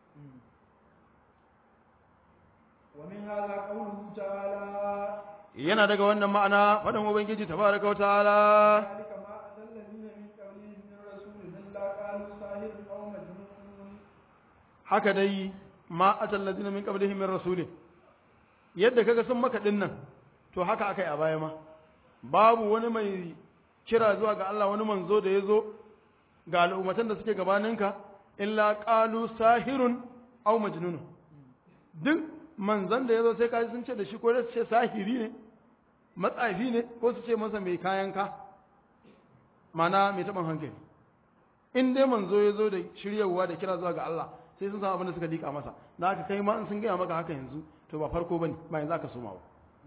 ومن هذا قوله تعالى yana daga wannan ma'ana faɗin ubangiji tabaraka wa ta'ala ذلك ما أتى الذين من قبلهم من رسول إلا قالوا ساحر أو مجنون haka dai ma atal ladina min qablihim min rasulin yadda kaga sun maka dinnan to haka akai a baya ma babu wani mai kira zuwa ga Allah wani manzo da yazo ga al'ummatan da suke gabaninka illa qalu sahirun aw majnun duk manzon da yazo sai kaji sun ce da shi ko da su ce sahiri ne matsafi ne ko su ce masa mai kayan ka mana mai taɓin hankali in dai manzo ya zo da shiryawa da kira zuwa ga Allah sai sun san abin da suka liƙa masa da haka kai ma in sun gaya maka haka yanzu to ba farko bane ba yanzu aka soma ba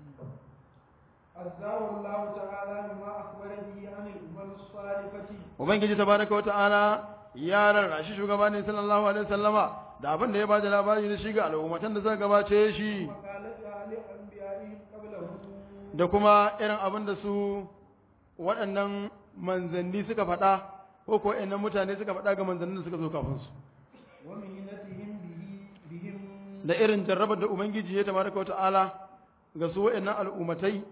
أزاه الله تعالى بما أخبر به عن الأمم الصالحة ubangiji tabaraka wa ta'ala ya rarrashi shugabanin sallallahu alaihi wasallama da abin da ya bada labari da shi ga al'ummatan da suka gabace shi وقالتها لأنبيائهم قبله da kuma irin abin da su waɗannan manzanni suka faɗa ko ko ɗan mutane suka faɗa ga manzannin da suka zo kafin su ومهنتهم به بهم da irin jarrabar da ubangiji ya tabaraka wa ta'ala ga su waɗannan al'ummatai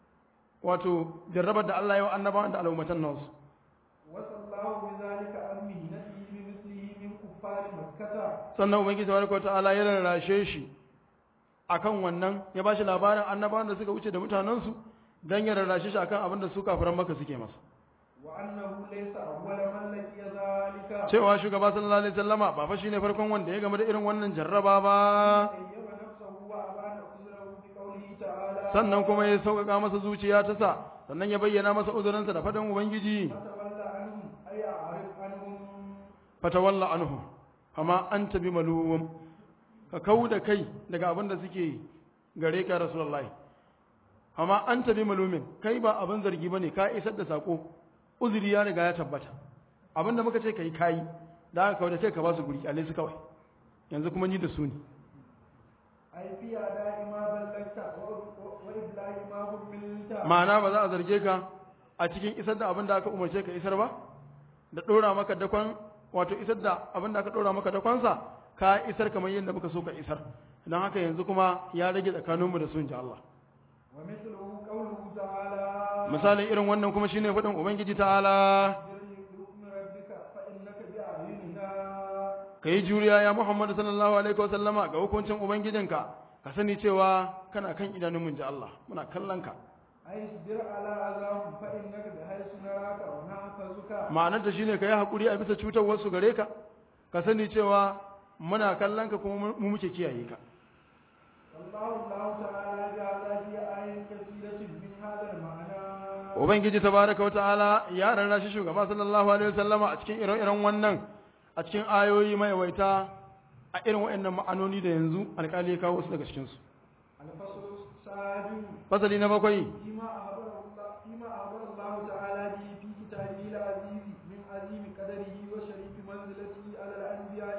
wato jarrabar da Allah ya wa annabawan da al'ummatan nasu وصلى الله بذلك عن مهنته بمثله من كفار مكة sannan ubangiji tabaraka wa ta'ala ya rarrashe shi akan wannan ya bashi labarin annabawan da suka wuce da mutanensu dan ya rarrashe shi akan abin da su kafiran maka suke masa وأنه ليس أول من لقي ذلك cewa shugaba sallallahu alaihi wasallama ba fa shine farkon wanda ya game da irin wannan jarraba ba طيب نفسه وأبان عذره بقوله تعالى sannan kuma ya sauƙaƙa masa zuciya ta sa sannan ya bayyana masa uzurinsa da faɗin ubangiji فتولى عنهم أي أعرف عنهم fatawalla anhu amma anta bi malum ka kau da kai daga abin da suke gare ka rasulullahi amma anta bi malumin kai ba abin zargi bane ka isar da sako uzuri ya riga ya tabbata abin da muka ce kai kai da aka kawai da ce ka ba su guri alai su kawai yanzu kuma ni da su ne أي في أداء ما بلغت و- وإبلاغ ما هملت ma'ana ba za a zarge ka a cikin isar da abin da aka umarce ka isar ba da ɗora maka dakon wato isar da abin da aka ɗora maka dakonsa ka isar kamar yadda muka so ka isar don haka yanzu kuma ya rage tsakaninmu da sun ji Allah ومثله قوله تعالى misalin irin wannan kuma shine faɗin ubangiji ta'ala اصبر لحكم ربك فإنك بأعيننا ka yi juriya ya muhammadu sallallahu alaihi wasallama ga hukuncin ubangijinka ka sani cewa kana kan idanun mun ji Allah muna kallon ka أي اصبر على أذاهم فإنك بحيث نراك ونحفظك ma'anar ta shine ka yi haƙuri a bisa cutar wasu gare ka ka sani cewa muna kallon ka kuma mu muke kiyaye ka الله الله تعالى جعل في آية كثيرة من هذا المعنى ubangiji tabaraka wa ta'ala ya rarra shi shugaba sallallahu alaihi wasallama a cikin ire-iren wannan a cikin ayoyi mai waita a irin waɗannan ma'anoni da yanzu alƙali ya kawo su daga cikin su الفصل السابع fasali na bakwai فيما أخبر الله فيما أخبر الله تعالى به في كتابه العزيز من عظيم قدره وشريف منزلته على الأنبياء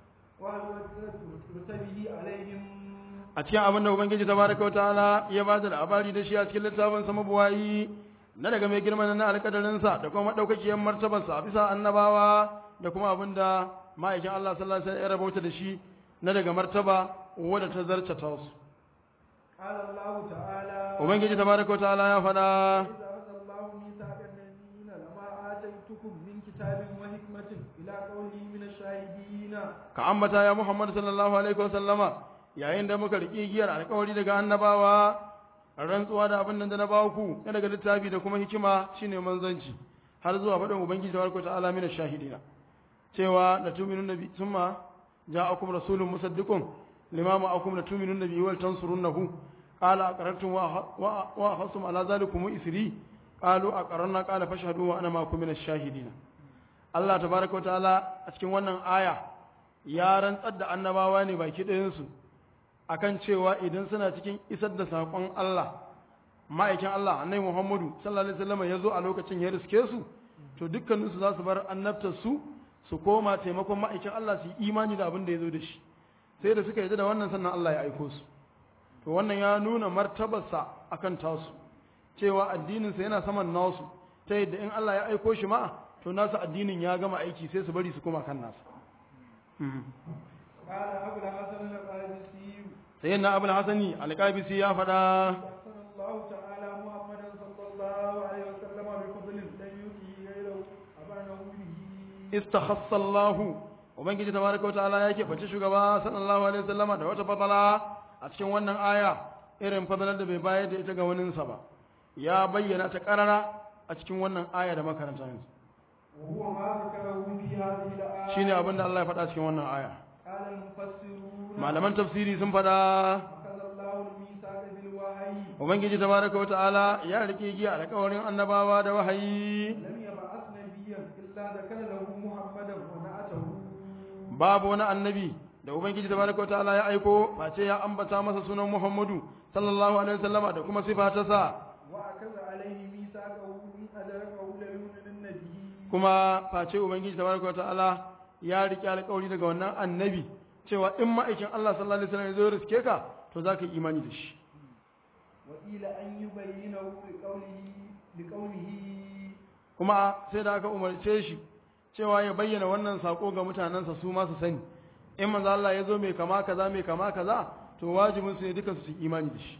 ورتبه عليهم a cikin abin da ubangiji tabaraka wa ta'ala ya ba da labari da shi a cikin littafin sa mabuwayi na daga mai girma na alƙadarin sa da kuma madaukakiyar martabar sa a bisa annabawa da kuma abin da ma'aikin Allah sallallahu alaihi wasallam ya rabauta da shi na daga martaba wadda ta zarce ta su قال الله تعالى ubangiji tabaraka wa ta'ala ya faɗa إذا أخذ الله ميثاق النبيين لما آتيتكم من كتاب وحكمة إلى قوله من الشاهدين ka ambata ya Muhammad sallallahu alaihi wasallama yayin da muka riƙe giyar alƙawari daga annabawa rantsuwa da abin nan da na ba ku na daga littafi da kuma hikima shine manzanci har zuwa faɗin ubangiji tabaraka ta'ala min shahidina cewa la tu'minun nabi thumma ja'akum rasulun musaddiqun lima ma'akum la tu'minun nabi wal tansurunnahu qala aqarrtum wa wa wa hasum ala zalikum isri qalu aqarrna qala fashhadu wa ana ma'akum min ash-shahidina Allah tabaraka wa ta'ala a cikin wannan aya ya rantsar da annabawa ne baki ɗayansu akan cewa idan suna cikin isar da saƙon Allah ma'aikin Allah annabi Muhammadu sallallahu alaihi wasallam ya zo a lokacin ya riske su to dukkaninsu za su bar annabtar su su koma taimakon ma'aikin Allah su yi imani da abin da ya zo da shi sai da suka yi da wannan sannan Allah ya aiko su to wannan ya nuna martabarsa akan tasu cewa addininsa yana saman nasu ta yadda in Allah ya aiko shi ma to nasu addinin ya gama aiki sai su bari su koma kan nasa قال أبو الحسن القادسي sai na abul hasani alƙabisi ya faɗa أحسن الله تعالى محمدا صلى الله عليه وسلم بفضل لم يؤتي غيره أبانه به istakhassa Allah ubangiji tabaraka wa ta'ala yake bace shugaba sallallahu alaihi wasallama da wata fadala a cikin wannan aya irin fadalar da bai bayar da ita ga waninsa ba ya bayyana ta karara a cikin wannan aya da makaranta yanzu وهو ما ذكره في هذه الآية shine abin da Allah ya faɗa cikin wannan aya قال المفسرون malaman tafsiri sun faɗa أخذ الله الميثاق بالوحي ubangiji tabaraka wa ta'ala ya rike giya alƙawarin annabawa da wahayi لم يبعث نبيا إلا ذكر له محمدا ونعته babu wani annabi da ubangiji tabaraka wa ta'ala ya aiko face ya ambata masa sunan Muhammadu sallallahu alaihi wasallama da kuma sifa ta sa وأخذ عليه ميثاقه إن أدركه ليؤمنن به kuma face ubangiji tabaraka wa ta'ala ya rike alƙawari daga wannan annabi cewa in ma'aikin Allah sallallahu alaihi wasallam ya zo riske ka to zaka yi imani da shi وقيل أن يبينه بقوله بقوله kuma sai da aka umarce shi cewa ya bayyana wannan sako ga mutanensa su ma su sani in manzo Allah ya zo mai kama kaza mai kama kaza to wajibin su ne duka su yi imani da shi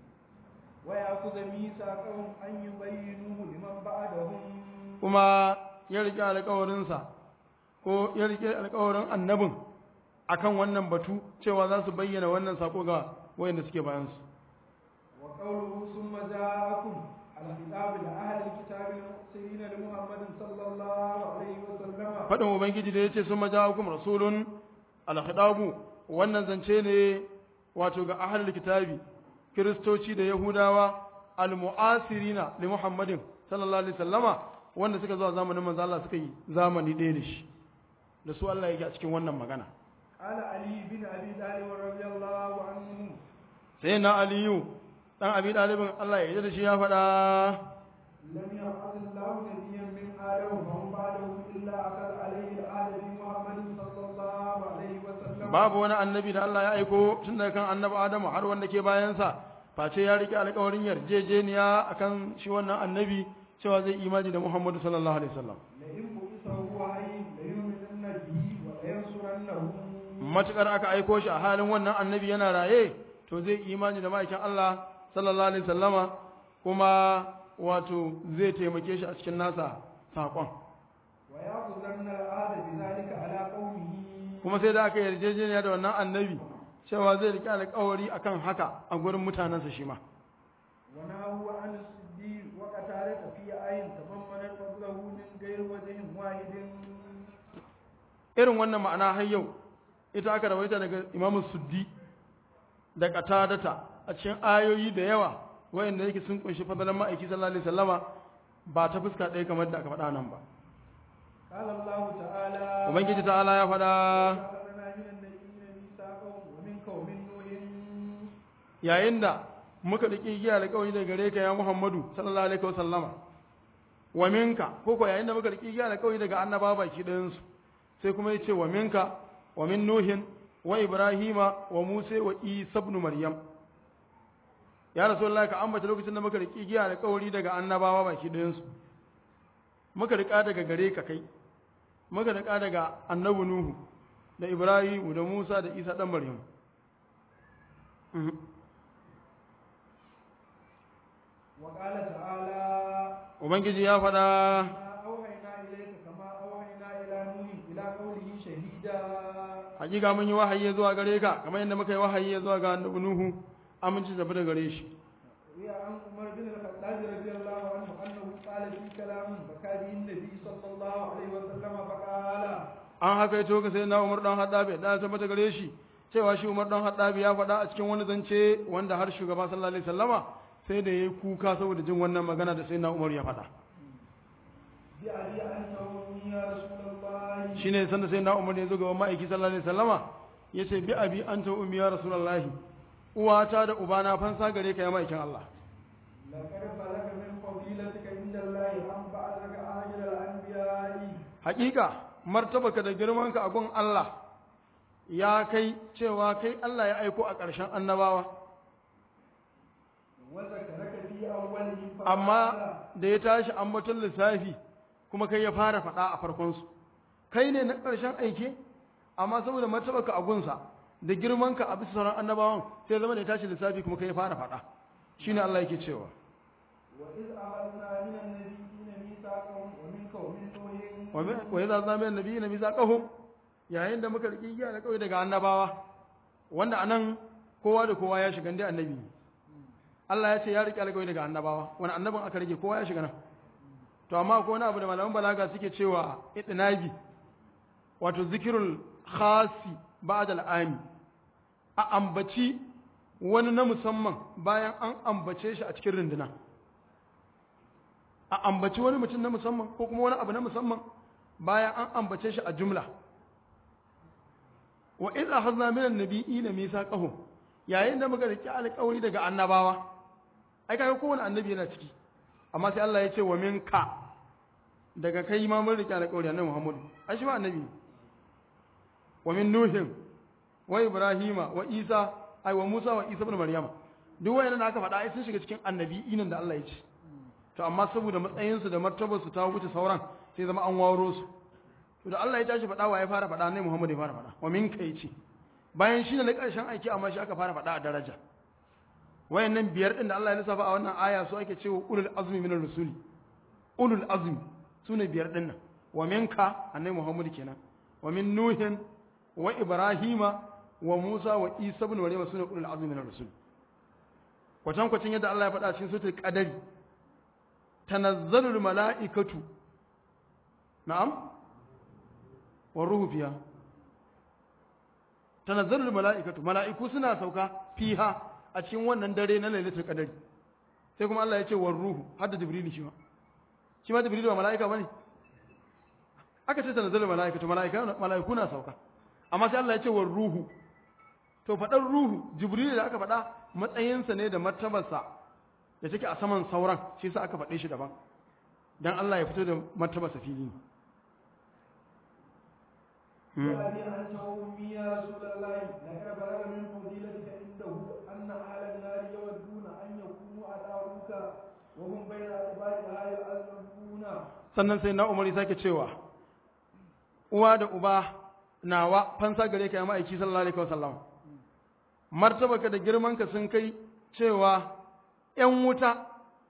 ويأخذ ميثاقهم أن يبينوه لمن بعدهم kuma ya rike alƙawarinsa ko ya rike alƙawarin annabin akan wannan batu cewa za su bayyana wannan sako ga wayanda suke bayan su وقوله ثم جاءكم الخطاب لأهل الكتاب المرسلين لمحمد صلى الله عليه وسلم faɗin ubangiji da ya ce sun maja'akum rasulun alkhitabu wannan zance ne wato ga ahlul kitabi kiristoci da yahudawa almu'asirina li muhammadin sallallahu alaihi sallama wanda suka zuwa zamanin manzo Allah suka yi zamani ɗaya da shi da su Allah yake a cikin wannan magana قال علي بن أبي طالب رضي الله عنه sai na aliyu dan abi dalibin Allah ya yi da shi ya faɗa لم يبعث الله نبيا من آدم ومن بعده إلا أخذ عليه العهد بمحمد صلى الله عليه وسلم babu wani annabi da Allah ya aiko tun daga kan annabi Adamu har wanda ke bayansa face ya rike alƙawarin yarjejeniya akan shi wannan annabi cewa zai imani da Muhammadu sallallahu alaihi wasallam لئن بعث هو حي ليؤمنن به ولينصرنه matukar aka aiko shi a halin wannan annabi yana raye to zai imani da ma'aikin Allah sallallahu alaihi wasallama kuma wato zai taimake shi a cikin nasa saƙon ويأخذن العهد بذلك على قومه kuma sai da aka yarjejeniya da wannan annabi cewa zai rike alƙawari akan haka a gurin mutanensa shi ma ونهوا عن الصديق وقتالة في آية تضمنت فضله من غير وجه واحد irin wannan ma'ana har yau ita aka rawaita daga Imam Suddi da qatadata a cikin ayoyi da yawa wayanda yake sun kunshi fadalan ma'aiki sallallahu alaihi wasallama ba ta fuska ɗaya kamar da aka faɗa nan ba قال الله تعالى ubangiji ta'ala ya faɗa أخذنا من النبيين ميثاقهم ومنك ومن نوح yayin da muka riƙi giya da kawai da gare ka ya Muhammadu sallallahu alaihi wasallama wa minka ko ko yayin da muka riƙi giya da kawai daga annaba baki ɗayan su sai kuma yace wa minka wa min nuhin wa ibrahima wa musa wa isa ibn maryam ya rasulullahi ka ambata lokacin da muka riƙi giya da kawai daga annabawa baki ɗayan su muka riƙa daga gare ka kai muka riƙa daga annabi nuhu da ibrahimu da musa da isa ɗan maryam Mhm. وقال تعالى ubangiji ya faɗa ما أوحينا إليك كما أوحينا إلى نوح إلى قوله شهيدا hakika mun yi wahayi zuwa gare ka kamar yadda muka yi wahayi zuwa ga annabi nuhu aminci tafi da gare shi روي عن عمر بن الخطاب رضي الله عنه أنه قال في كلام بكى به النبي صلى الله عليه وسلم فقال an haka ya toka sai na umar dan haddabi da tabbata gare shi cewa shi umar dan haddabi ya faɗa a cikin wani zance wanda har shugaba sallallahu alaihi wasallama sai da yayi kuka saboda jin wannan magana da sai na umar ya faɗa بأبي أنت وأمي يا رسول الله shine sanda sai na umar ya zo ga ma'aiki sallallahu alaihi wasallama yace bi abi anta ummi ya rasulullahi uwata da ubana fansa gare ka ya ma'aikin Allah لقد بلغ من فضيلتك عند الله أن بعثك أجل الأنبياء hakika martabaka da girmanka a gun Allah ya kai cewa kai Allah ya aiko a ƙarshen annabawa وذكرك في أولهم فقال amma da ya tashi ambaton lissafi kuma kai ya fara faɗa a farkonsu kai ne na ƙarshen aike amma saboda martabaka a gunsa da girmanka a bisa sauran annabawan sai zama da ya tashi lissafi kuma kai ya fara faɗa shine Allah yake cewa وإذ أخذنا من النبيين ميثاقهم ومنك ومن نوح wa mi- wa idza zama annabi nabi zaqahum yayin da muka riki giya da kawai daga annabawa wanda anan kowa da kowa ya shiga dai annabi ne. Allah ya ce ya riki alƙawari daga annabawa wani annabin aka rage kowa ya shiga nan to amma ko wani abu da malaman balaga suke cewa itinabi wato zikirul khasi ba'da al'ami a ambaci wani na musamman bayan an ambace shi a cikin runduna a ambaci wani mutum na musamman ko kuma wani abu na musamman bayan an ambace shi a jumla wa idza akhadna min an-nabiyina mithaqahum yayin da muka riki alƙawari daga annabawa ai kaga kowane annabi yana ciki amma sai Allah ya ce wa minka daga kai ma mun riki alƙawari annabi Muhammad ai shi ma annabi ne wa min nuhin wa ibrahima wa isa ai wa musa wa isa ibn maryama duk wayannan da aka faɗa ai sun shiga cikin annabi'inan da Allah ya ce to amma saboda matsayinsu da martabarsu ta wuce sauran sai zama an waro su to da Allah ya tashi faɗa wa ya fara faɗa ne Muhammad ya fara faɗa wa min kai ce bayan shi ne na ƙarshen aiki amma shi aka fara faɗa a daraja wayannan biyar din da Allah ya lissafa a wannan aya su ake cewa ulul azmi minar rusuli ulul azmi sune biyar din nan wa minka annabi Muhammad kenan wa min nuhin wa ibrahima wa musa wa isa ibn maryam sune ulul azmi minar rusul kwatan kwatan yadda Allah ya faɗa cikin suratul qadari tanazzalul mala'ikatu na'am wa ruhu fiha tanazzalul mala'ikatu mala'iku suna sauka fiha a cikin wannan dare na lailatul qadari sai kuma Allah ya ce war ruhu hadda jibril shi ma shi ma jibril ba mala'ika bane aka ce tanazzalul mala'ikatu mala'ika mala'iku na sauka amma sai Allah ya ce war ruhu to faɗar ruhu jibril da aka faɗa matsayinsa ne da martabarsa da take a saman sauran shi yasa aka faɗe shi daban dan Allah ya fito da martabarsa fili ne وأبي أنت وأمي يا رسول الله لقد بلغ من فضيلتك عنده أن أهل النار يودون أن يكونوا أداؤك وهم بين أدبارها يعذبون sannan sai na umar ya sake cewa uwa da uba nawa fansa gare ka ya ma'aiki sallallahu alaihi wasallam martabaka da girmanka sun kai cewa ‘yan wuta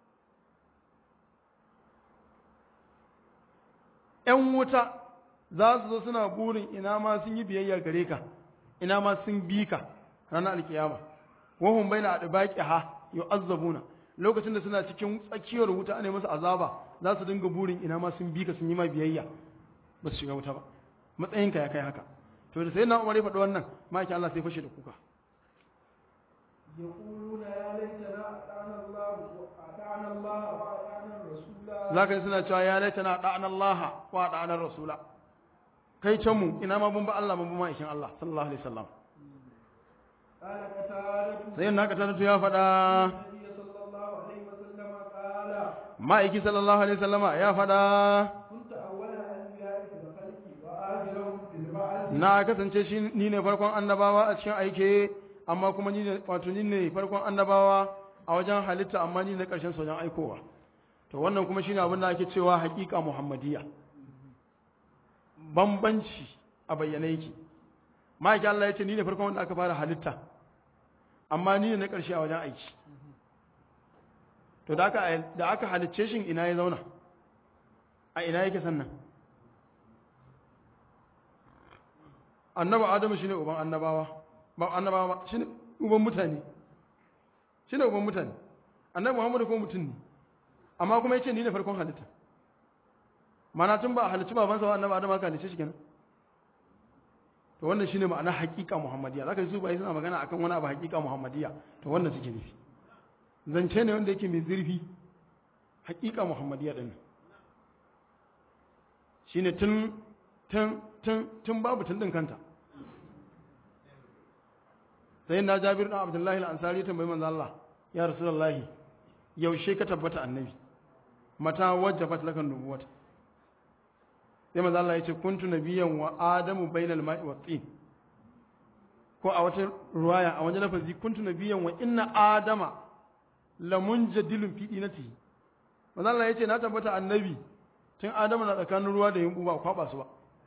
‘yan wuta za su zo suna burin ina ma sun yi biyayya gare ka ina ma sun bi ka ranar alkiyama wahun bai na adabaki ha yau azzabuna lokacin da suna cikin tsakiyar wuta ana masa azaba za su dinga burin ina ma sun bi ka sun yi ma biyayya ba su shiga wuta ba matsayinka ya kai haka to da sai na umar ya faɗi wannan ma'aikin Allah sai fashe da kuka يقولون يا ليتنا أطعنا الله أطعنا الله وأطعنا الرسول zaka ji suna cewa ya laitana da'ana Allah wa da'ana rasula kai can mu ina ma mun ba Allah mun ba ma'aikin Allah sallallahu alaihi wasallam قال قتادة sai na ka tantu ya faɗa النبي صلى الله عليه وسلم قال ma'aiki sallallahu alaihi wasallama ya faɗa كنت أول الأنبياء في الخلق وآخرهم في البعث na kasance shi ni ne farkon annabawa a cikin aike amma kuma ni ne wato ni ne farkon annabawa a wajen halitta amma ni ne karshen sojan aikowa to wannan kuma shine abin da ake cewa haƙiƙa muhammadiyya bambanci a bayyane yake ma'aiki Allah ya ce ni ne farkon wanda aka fara halitta amma ni ne na ƙarshe a wajen aiki to da aka da aka halicce shi ina ya zauna a ina yake sannan annabi adamu shine uban annabawa ba annabawa ba shine uban mutane shine uban mutane annabi muhammadu kuma mutum ne amma kuma yace ni ne farkon halitta mana tun ba a halicci babansa ba annabi adamu aka halicce shi kenan to wannan shine ma'ana haƙiƙa muhammadiyya zaka ji su bai suna magana akan wani abu haƙiƙa muhammadiyya to wannan suke nufi zance ne wanda yake mai zurfi haƙiƙa muhammadiyya din shine tun tun tun tun babu tun din kanta sai na Jabir dan Abdullahi al-Ansari tambayi manzo Allah ya Rasulullahi yaushe ka tabbata annabi mata wajjabat lakan nubuwata sai manzo Allah ya ce kuntu nabiyyan wa adamu bainal ma'i wa tin ko a wata ruwaya a wajen lafazi kuntu nabiyyan wa inna adama lamunjadilun fi dinatihi manzo Allah ya ce na tabbata annabi tun adamu na tsakanin ruwa da yimbu ba kwaba su ba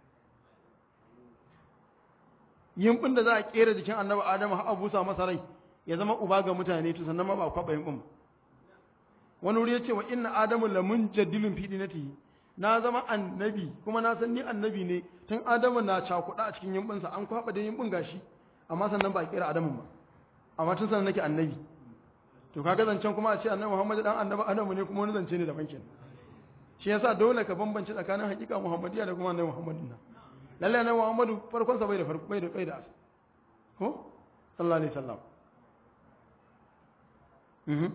yimbin da za a kera jikin annabi adamu har a busa masa rai ya zama uba ga mutane to sannan ma ba kwaba yimbin ba wani wuri ya ce wa inna adamu lamunjadilun fi dinatihi na zama annabi kuma na san ni annabi ne tun adamu na cakuɗa a cikin yimbinsa an kwaɓa da yimbin gashi amma sannan ba a kera adamun ba amma tun sannan nake annabi to kaga zancen kuma a ce annabi muhammadu dan annabi adamu ne kuma wani zance ne daban kenan shi yasa dole ka bambance tsakanin hakika muhammadiyya da kuma annabi muhammadin nan lalle annabi muhammadu farkon sa bai da farko bai da bai da ko sallallahu alaihi wasallam mhm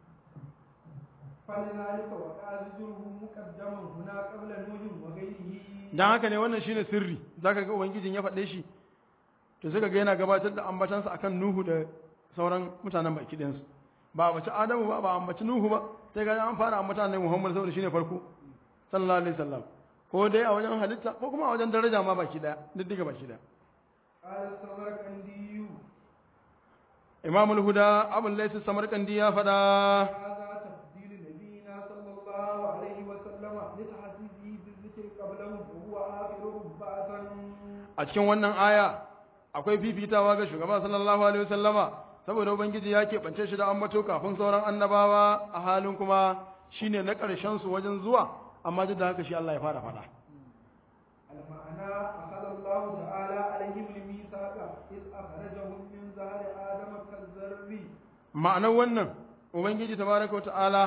فلذلك وقع ذكره مقدما هنا قبل نوح وغيره dan haka ne wannan shine sirri zaka ga ubangijin ya faɗe shi to suka ga yana gabatar da ambatansa akan Nuhu da sauran mutanen baki ɗayan su ba a bace Adamu ba ba a ambaci Nuhu ba sai ga an fara ambata ne Muhammad saboda shine farko sallallahu alaihi wasallam ko dai a wajen halitta ko kuma a wajen daraja ma baki ɗaya diddiga baki ɗaya قال السمرقندي Imam al-Huda Abu Layth Samarkandi ya faɗa هذا تفضيل نبينا صلى الله عليه وسلم لتحسيسه بالذكر قبله وهو آخرهم بعثا a cikin wannan aya akwai fifitawa ga shugaba sallallahu alaihi wasallama saboda ubangiji ya keɓance shi da ambato kafin sauran annabawa a halin kuma shine na ƙarshen su wajen zuwa amma duk da haka shi Allah ya fara faɗa المعنى أخذ الله تعالى عليهم الميثاق إذ أخرجهم من زهر آدم كالذر ma'anar wannan ubangiji tabaraka wa ta'ala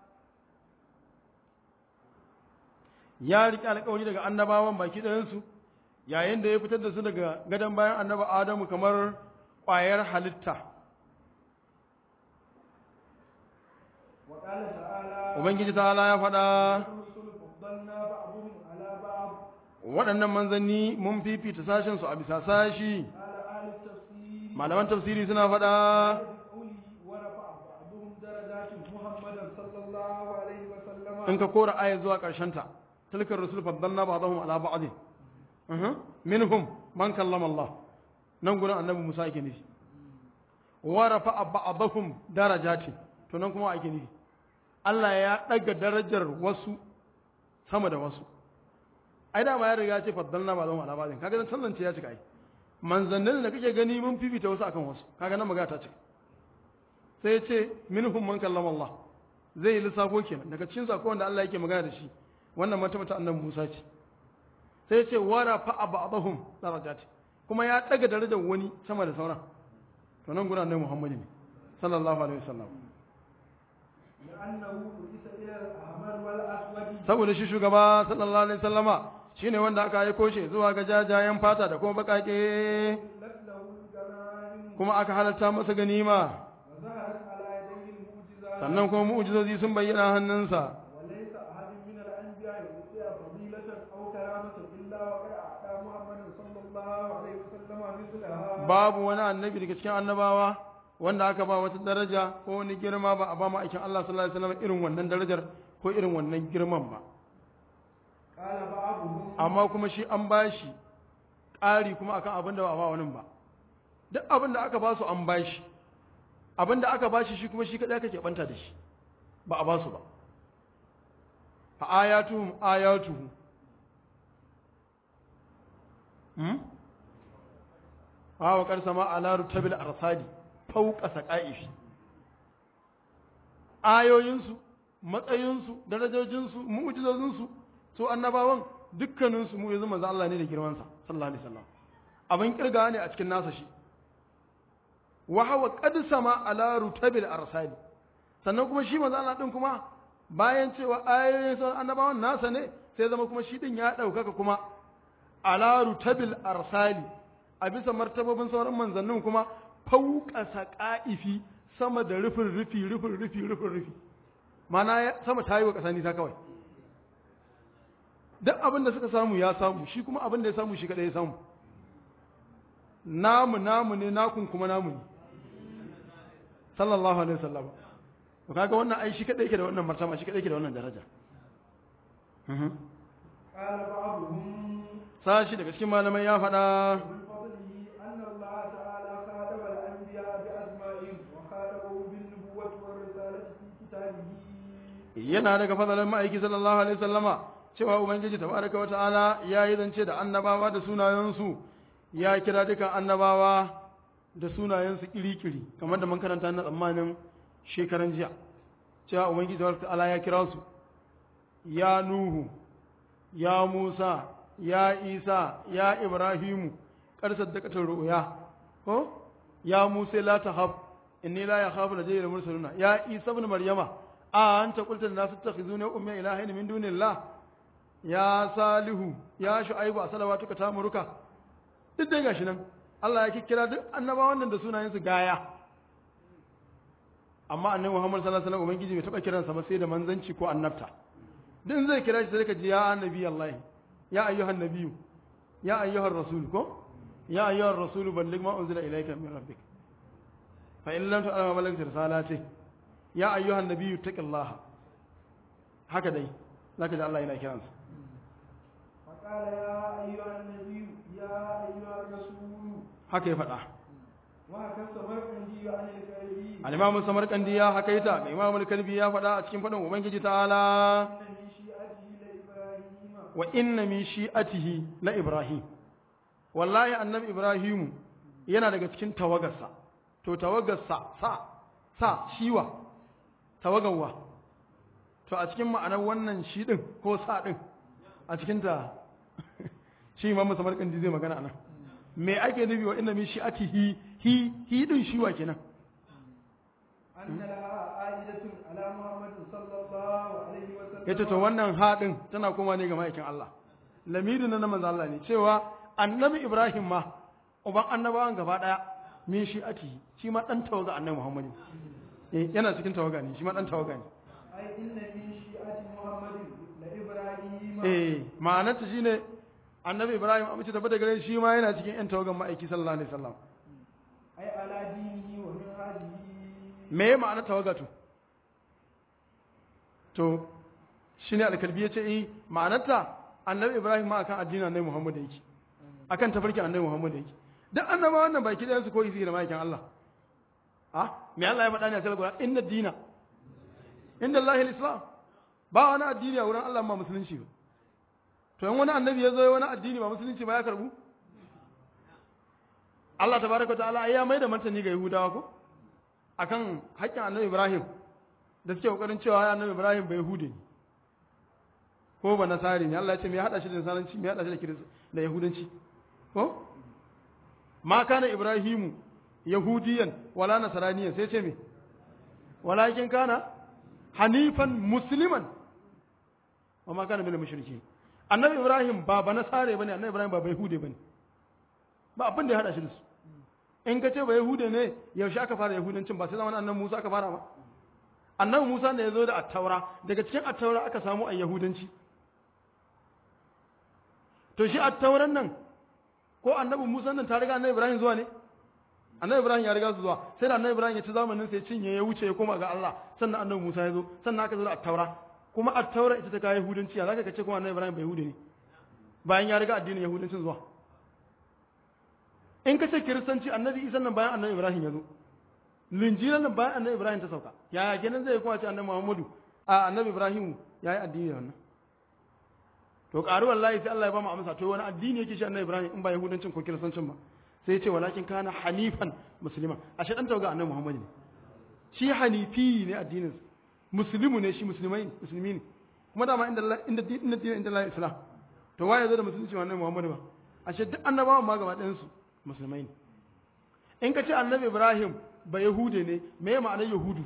ya riƙe alƙawari daga annabawan baki ɗayansu yayin da ya fitar da su daga gadon bayan annaba adamu kamar ƙwayar halitta وقال تعالى ubangiji ta'ala ya faɗa الرسل فضلنا بعضهم على بعض waɗannan manzanni mun fifita sashensu a bisa sashi قال أهل التفسير malaman tafsiri suna faɗa بقوله ورفع بعضهم درجات محمدا صلى الله عليه وسلم in ka kora aya zuwa ta tilkar rusul faddalna ba'dahum ala ba'din uhum minhum man kallama Allah nan gurin annabi Musa yake nufi wa rafa'a ba'dahum darajati to nan kuma ake nufi Allah ya daga darajar wasu sama da wasu ai da ma ya riga ya ce faddalna ba'dahum ala ba'din kaga nan tantance ya cika ai manzannin da kake gani mun fifita wasu akan wasu kaga nan magana ta cika sai ya ce minhum man kallama Allah zai yi lissafo kenan daga cikin sako wanda Allah yake magana da shi wannan mata mata annabi Musa ce sai ya ce wara fa ba'dahum darajat kuma ya daga darajar wani sama da sauran to nan gurin annabi Muhammad ne sallallahu alaihi wasallam لأنه بعث إلى الأحمر والأسود saboda shi shugaba sallallahu alaihi wasallama shine wanda aka aiko shi zuwa ga jajayen fata da kuma bakake لت له الغنائم kuma aka halarta masa ganima sannan kuma mu'jizozi sun bayyana hannunsa وليس أحد من الأنبياء يؤتي فضيلة أو كرامة إلا وقد أعطى محمد صلى الله عليه وسلم مثلها babu wani annabi daga cikin annabawa wanda aka ba wata daraja ko wani girma ba a ba ma aikin Allah sallallahu alaihi wasallam irin wannan darajar ko irin wannan girman ba قال بعضهم amma kuma shi an ba shi ƙari kuma akan abin da ba a ba wani ba duk abin da aka ba su an ba shi abin da aka ba shi shi kuma shi kaɗai aka keɓanta da shi ba a ba su ba fa ayatuhum ayatuhu hmm? wa kar sama ala rutabil arsadi fauqa saqaifi ayoyinsu matsayinsu darajojinsu mu'jizozinsu su annabawan dukkaninsu mu yanzu manzo Allah ne da girmansa sallallahu alaihi wasallam abin kirga ne a cikin nasa shi wa hawa qad sama ala rutabil arsali sannan kuma shi manzo Allah din kuma bayan cewa ayoyin sauran annabawan nasa ne sai zama kuma shi din ya daukaka kuma ala rutabil arsali a bisa martabobin sauran manzannin kuma fauka saqaifi sama da rufin rufi rufin rufi rufin rufi mana ya- sama ta yi wa ƙasa nisa kawai duk abin da suka samu ya samu shi kuma abin da ya samu shi kaɗai ya samu namu namu ne nakun kuma namu ne sallallahu alaihi wasallam to kaga wannan ai shi kaɗai yake da wannan martaba shi kaɗai yake da wannan daraja Mhm. قال بعضهم sashi daga cikin malamai ya faɗa من فضله أن الله تعالى خاطب الأنبياء بأسمائهم وخاطبهم بالنبوة والرسالة في كتابه yana daga fadalan ma'aiki sallallahu alaihi wasallama cewa ubangiji tabaraka wa ta'ala ya yi zance da annabawa da sunayensu ya kira dukan annabawa da sunayensu kiri-kiri kamar da mun karanta na tsammanin shekaran jiya cewa ubangiji tabaraka wa ta'ala ya kira su ya nuhu ya musa ya isa ya ibrahimu karsar da katar ru'ya ko ya musa la tahab inni la yakhafu ladayya mursaluna ya isa ibn maryama a anta qulta lin nas tattakhizuni ummi ilahin min dunillah ya salihu ya shu'aibu a salawatuka tamuruka duk dai gashi nan Allah ya kikkira duk annabawan nan da sunayen su gaya amma annabi Muhammad sallallahu alaihi wasallam ubangiji bai taba kiransa ba sai da manzanci ko annabta din zai kira shi sai ka ji ya annabi Allah ya ayyuhan nabiyyu ya ayyuhar rasul ko ya ayyuhar rasul balligh ma unzila ilayka min rabbik fa in lam tu'lam ma ballagta risalati ya ayyuhan nabiyyu taqillaha haka dai zaka ji Allah yana kiransa فقال يا أيها النبي يا أيها الرسول haka ya faɗa وهكذا السمرقندي عن الكلبي al-imamu samarkandi ya hakaita ga imamu al-kalbi ya faɗa a cikin faɗin ubangiji ta'ala إن من شيعته لإبراهيم wa inna min shi'atihi la ibrahim wallahi annabi ibrahim yana daga cikin tawagarsa to tawagarsa sa sa shiwa tawagarwa to a cikin ma'anar wannan shi din ko sa din a cikin ta shi imamu samarkandi zai magana anan me ake nufi wa inna min shi'atihi hi hi din shiwa kenan أن لها عائدة على محمد صلى الله عليه وسلم yace to wannan haɗin tana koma ne ga ma'aikin Allah lamirin na manzo Allah ne cewa annabi Ibrahim ma uban annabawan gaba daya min shi ati shi ma dan tawaga annabi Muhammad eh yana cikin tawaga ne shi ma dan tawaga ne أي إن من شيعة محمد لإبراهيم eh ma'anarta shine annabi Ibrahim amince tabbata gare shi ma yana cikin yan tawagan ma'aiki sallallahu alaihi wasallam أي على دينه ومنهاجه me ya ma'anar tawaga to to shine alkalbi yace eh ma'anarta annabi Ibrahim ma akan addinin annabi Muhammad yake akan tafarkin annabi Muhammad yake duk annaba wannan baki da su koyi su da ma'aikin Allah ah me Allah ya faɗa ne a cikin Qur'ani inna dina inda Allah al-islam ba wani addini a wurin Allah ma musulunci ba to in wani annabi ya zo ya wani addini ba musulunci ba ya karbu Allah tabaraka wa ta'ala ai ya mai da martani ga Yahudawa ko akan haƙƙin annabi Ibrahim da suke kokarin cewa ya annabi Ibrahim bai Yahudi ne ko ba nasari ne Allah ya ce me ya hada shi da nasaranci me ya hada shi da kiris da yahudanci ko ma kana Ibrahimu yahudiyan wala nasraniyan sai ce me walakin kana hanifan musliman wa ma kana minal mushriki annabi Ibrahim ba ba nasare bane annabi Ibrahim ba bai Yahudi bane ba abin da ya hada shi da su in ka ce ba Yahude ne yaushe aka fara Yahudancin ba sai zamanin annabi Musa aka fara ba annabi Musa ne ya zo da attaura daga cikin attaura aka samu a yahudanci to shi attauran nan ko annabi Musa nan ta riga annabi Ibrahim zuwa ne annabi Ibrahim ya riga su zuwa sai da annabi Ibrahim ya ci zamanin sai cinye ya wuce ya koma ga Allah sannan annabi Musa ya zo sannan aka zo da attaura kuma attaura ita ta kai yahudanci ya zaka kace kuma annabi Ibrahim bai yahudi ne bayan ya riga addinin yahudancin zuwa in ka ce kiristanci annabi Isa nan bayan annabi Ibrahim ya zo linjilan nan bayan annabi Ibrahim ta sauka yaya kenan zai kuma ce annabi Muhammadu a annabi Ibrahim ya yi addini wannan to ƙaru wallahi sai Allah ya ba mu amsa to wani addini yake shi annabi Ibrahim in ba yahudancin ko kiristancin ba sai ya ce walakin kana hanifan musulman ashe dan tauga annabi Muhammad ne shi hanifi ne addinin muslimu ne shi musulmai musulmi ne kuma dama inda Allah inda inda dinin inda Allah islam to waye zo da musulunci wa annabi Muhammad ba ashe duk annabawan ma gaba ɗayan su musulmai ne in ka ce annabi Ibrahim ba yahude ne me ya ma'anar yahudu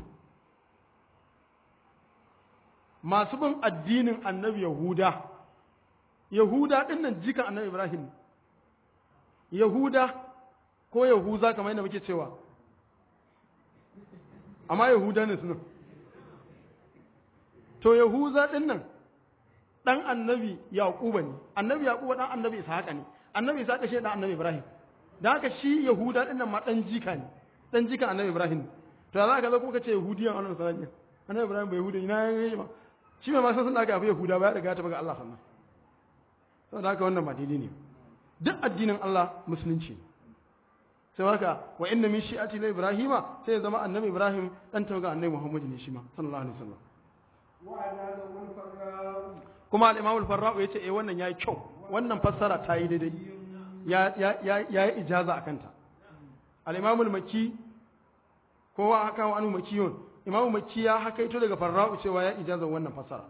masu bin addinin annabi yahuda yahuda din nan jikan annabi Ibrahim yahuda ko yahuza kamar yadda muke cewa amma yahuda ne suna to yahuza din nan dan annabi yaquba ne annabi yaquba dan annabi ishaqa ne annabi ishaqa shi dan annabi ibrahim dan haka shi yahuda din nan ma dan jika ne dan jika annabi ibrahim to za ka zo kuma ka ce yahudiyan annabi sallallahu alaihi wasallam annabi ibrahim bai yahudi ina yayi ba shi mai ma san da aka fi yahuda ba ya riga ta ga Allah sannan saboda haka wannan ba daidai ne duk addinin Allah musulunci sai haka wa inna min shi'ati la ibrahima sai ya zama annabi ibrahim dan tawaga annabi muhammad ne shi ma sallallahu alaihi wasallam kuma al-imam al-farra'u yace eh wannan yayi kyau wannan fassara ta yi daidai ya ya ya yi ijaza akan ta al-imam al-makki kowa haka wa anu makiyun imam makki ya hakaito daga farra'u cewa ya ijaza wannan fassara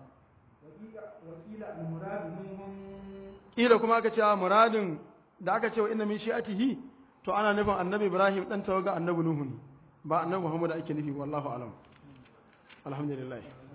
kila kuma aka ce muradin da aka ce wa inna min shi'atihi to ana nufin annabi ibrahim dan tawaga annabi nuhu ne ba annabi muhammad ake nufi wallahu alam alhamdulillah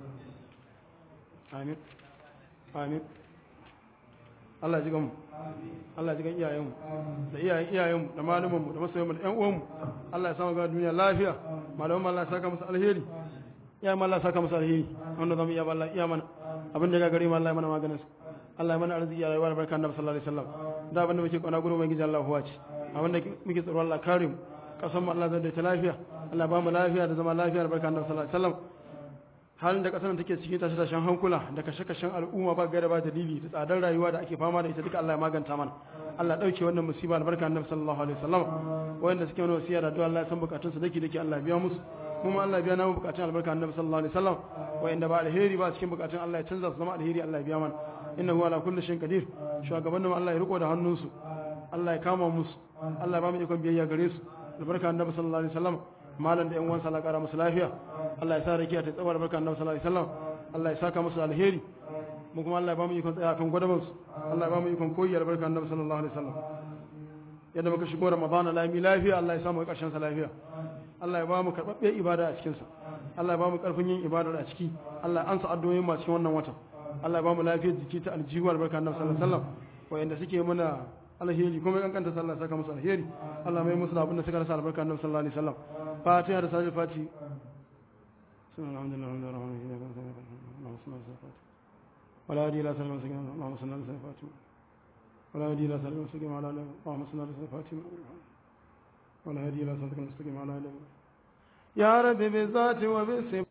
amin amin Allah ji gamu Allah ji gan iyayenmu da iyayen iyayenmu da malumanmu da masoyanmu da ƴan uwanmu Allah ya samu ga duniya lafiya malaman Allah ya saka musu alheri iyayen Allah ya saka musu alheri wanda zamu iya ba Allah iya mana abin da ya gari mu Allah ya mana maganin su Allah ya mana arziki ya rayuwa da barka annabi sallallahu alaihi wasallam da abin da muke kauna gurin ubangiji Allah huwa ce abin da muke tsaro Allah kare mu kasan mu Allah zai da ta lafiya Allah ba mu lafiya da zama lafiya da barka annabi sallallahu alaihi wasallam halin da kasar take cikin tashi tashin hankula da kashe-kashen al'umma ba gaira ba dalili da tsadar rayuwa da ake fama da ita duka Allah ya maganta mana Allah dauke wannan musiba da barka annabi sallallahu alaihi wasallam wanda suke wani wasiya da addu'a Allah ya san bukatun su dake dake Allah ya biya musu kuma Allah ya biya namu bukatun albarka annabi sallallahu alaihi wasallam wanda ba alheri ba cikin bukatun Allah ya canza su zama alheri Allah ya biya mana innahu ala kulli shay'in qadir shugabannin Allah ya riko da hannunsu Allah ya kama musu Allah ya ba mu ikon biyayya gare su albarka annabi sallallahu alaihi wasallam malam da yan uwansa Allah kara musu lafiya Allah ya sa rakiya ta tsawar barka annabi sallallahu alaihi wasallam Allah ya saka musu alheri mu kuma Allah ya ba mu ikon tsaya kan gwadaban su Allah ya ba mu ikon koyi barka annabi sallallahu alaihi wasallam yadda muka shigo Ramadan lami lafiya Allah ya samu karshen sa lafiya Allah ya ba mu karbabbe ibada a cikin sa Allah ya ba mu karfin yin ibada a ciki Allah ya ansa addu'o'in mu cikin wannan watan Allah ya ba mu lafiyar jiki ta aljihu barka annabi sallallahu alaihi wasallam wayanda suke mana alheri kuma kankanta sallah saka musu alheri Allah mai musu abin da suka rasa albarka annabi sallallahu alaihi wasallam fatiha da salih fati alhamdulillah اللهم صل على سيدنا ولا هدي الى سلام سيدنا اللهم صل على سيدنا فاطمه ولا هدي الى سلام سيدنا على اللهم صل على سيدنا فاطمه ولا هدي الى سلام سيدنا على يا رب بالذات وبالصفات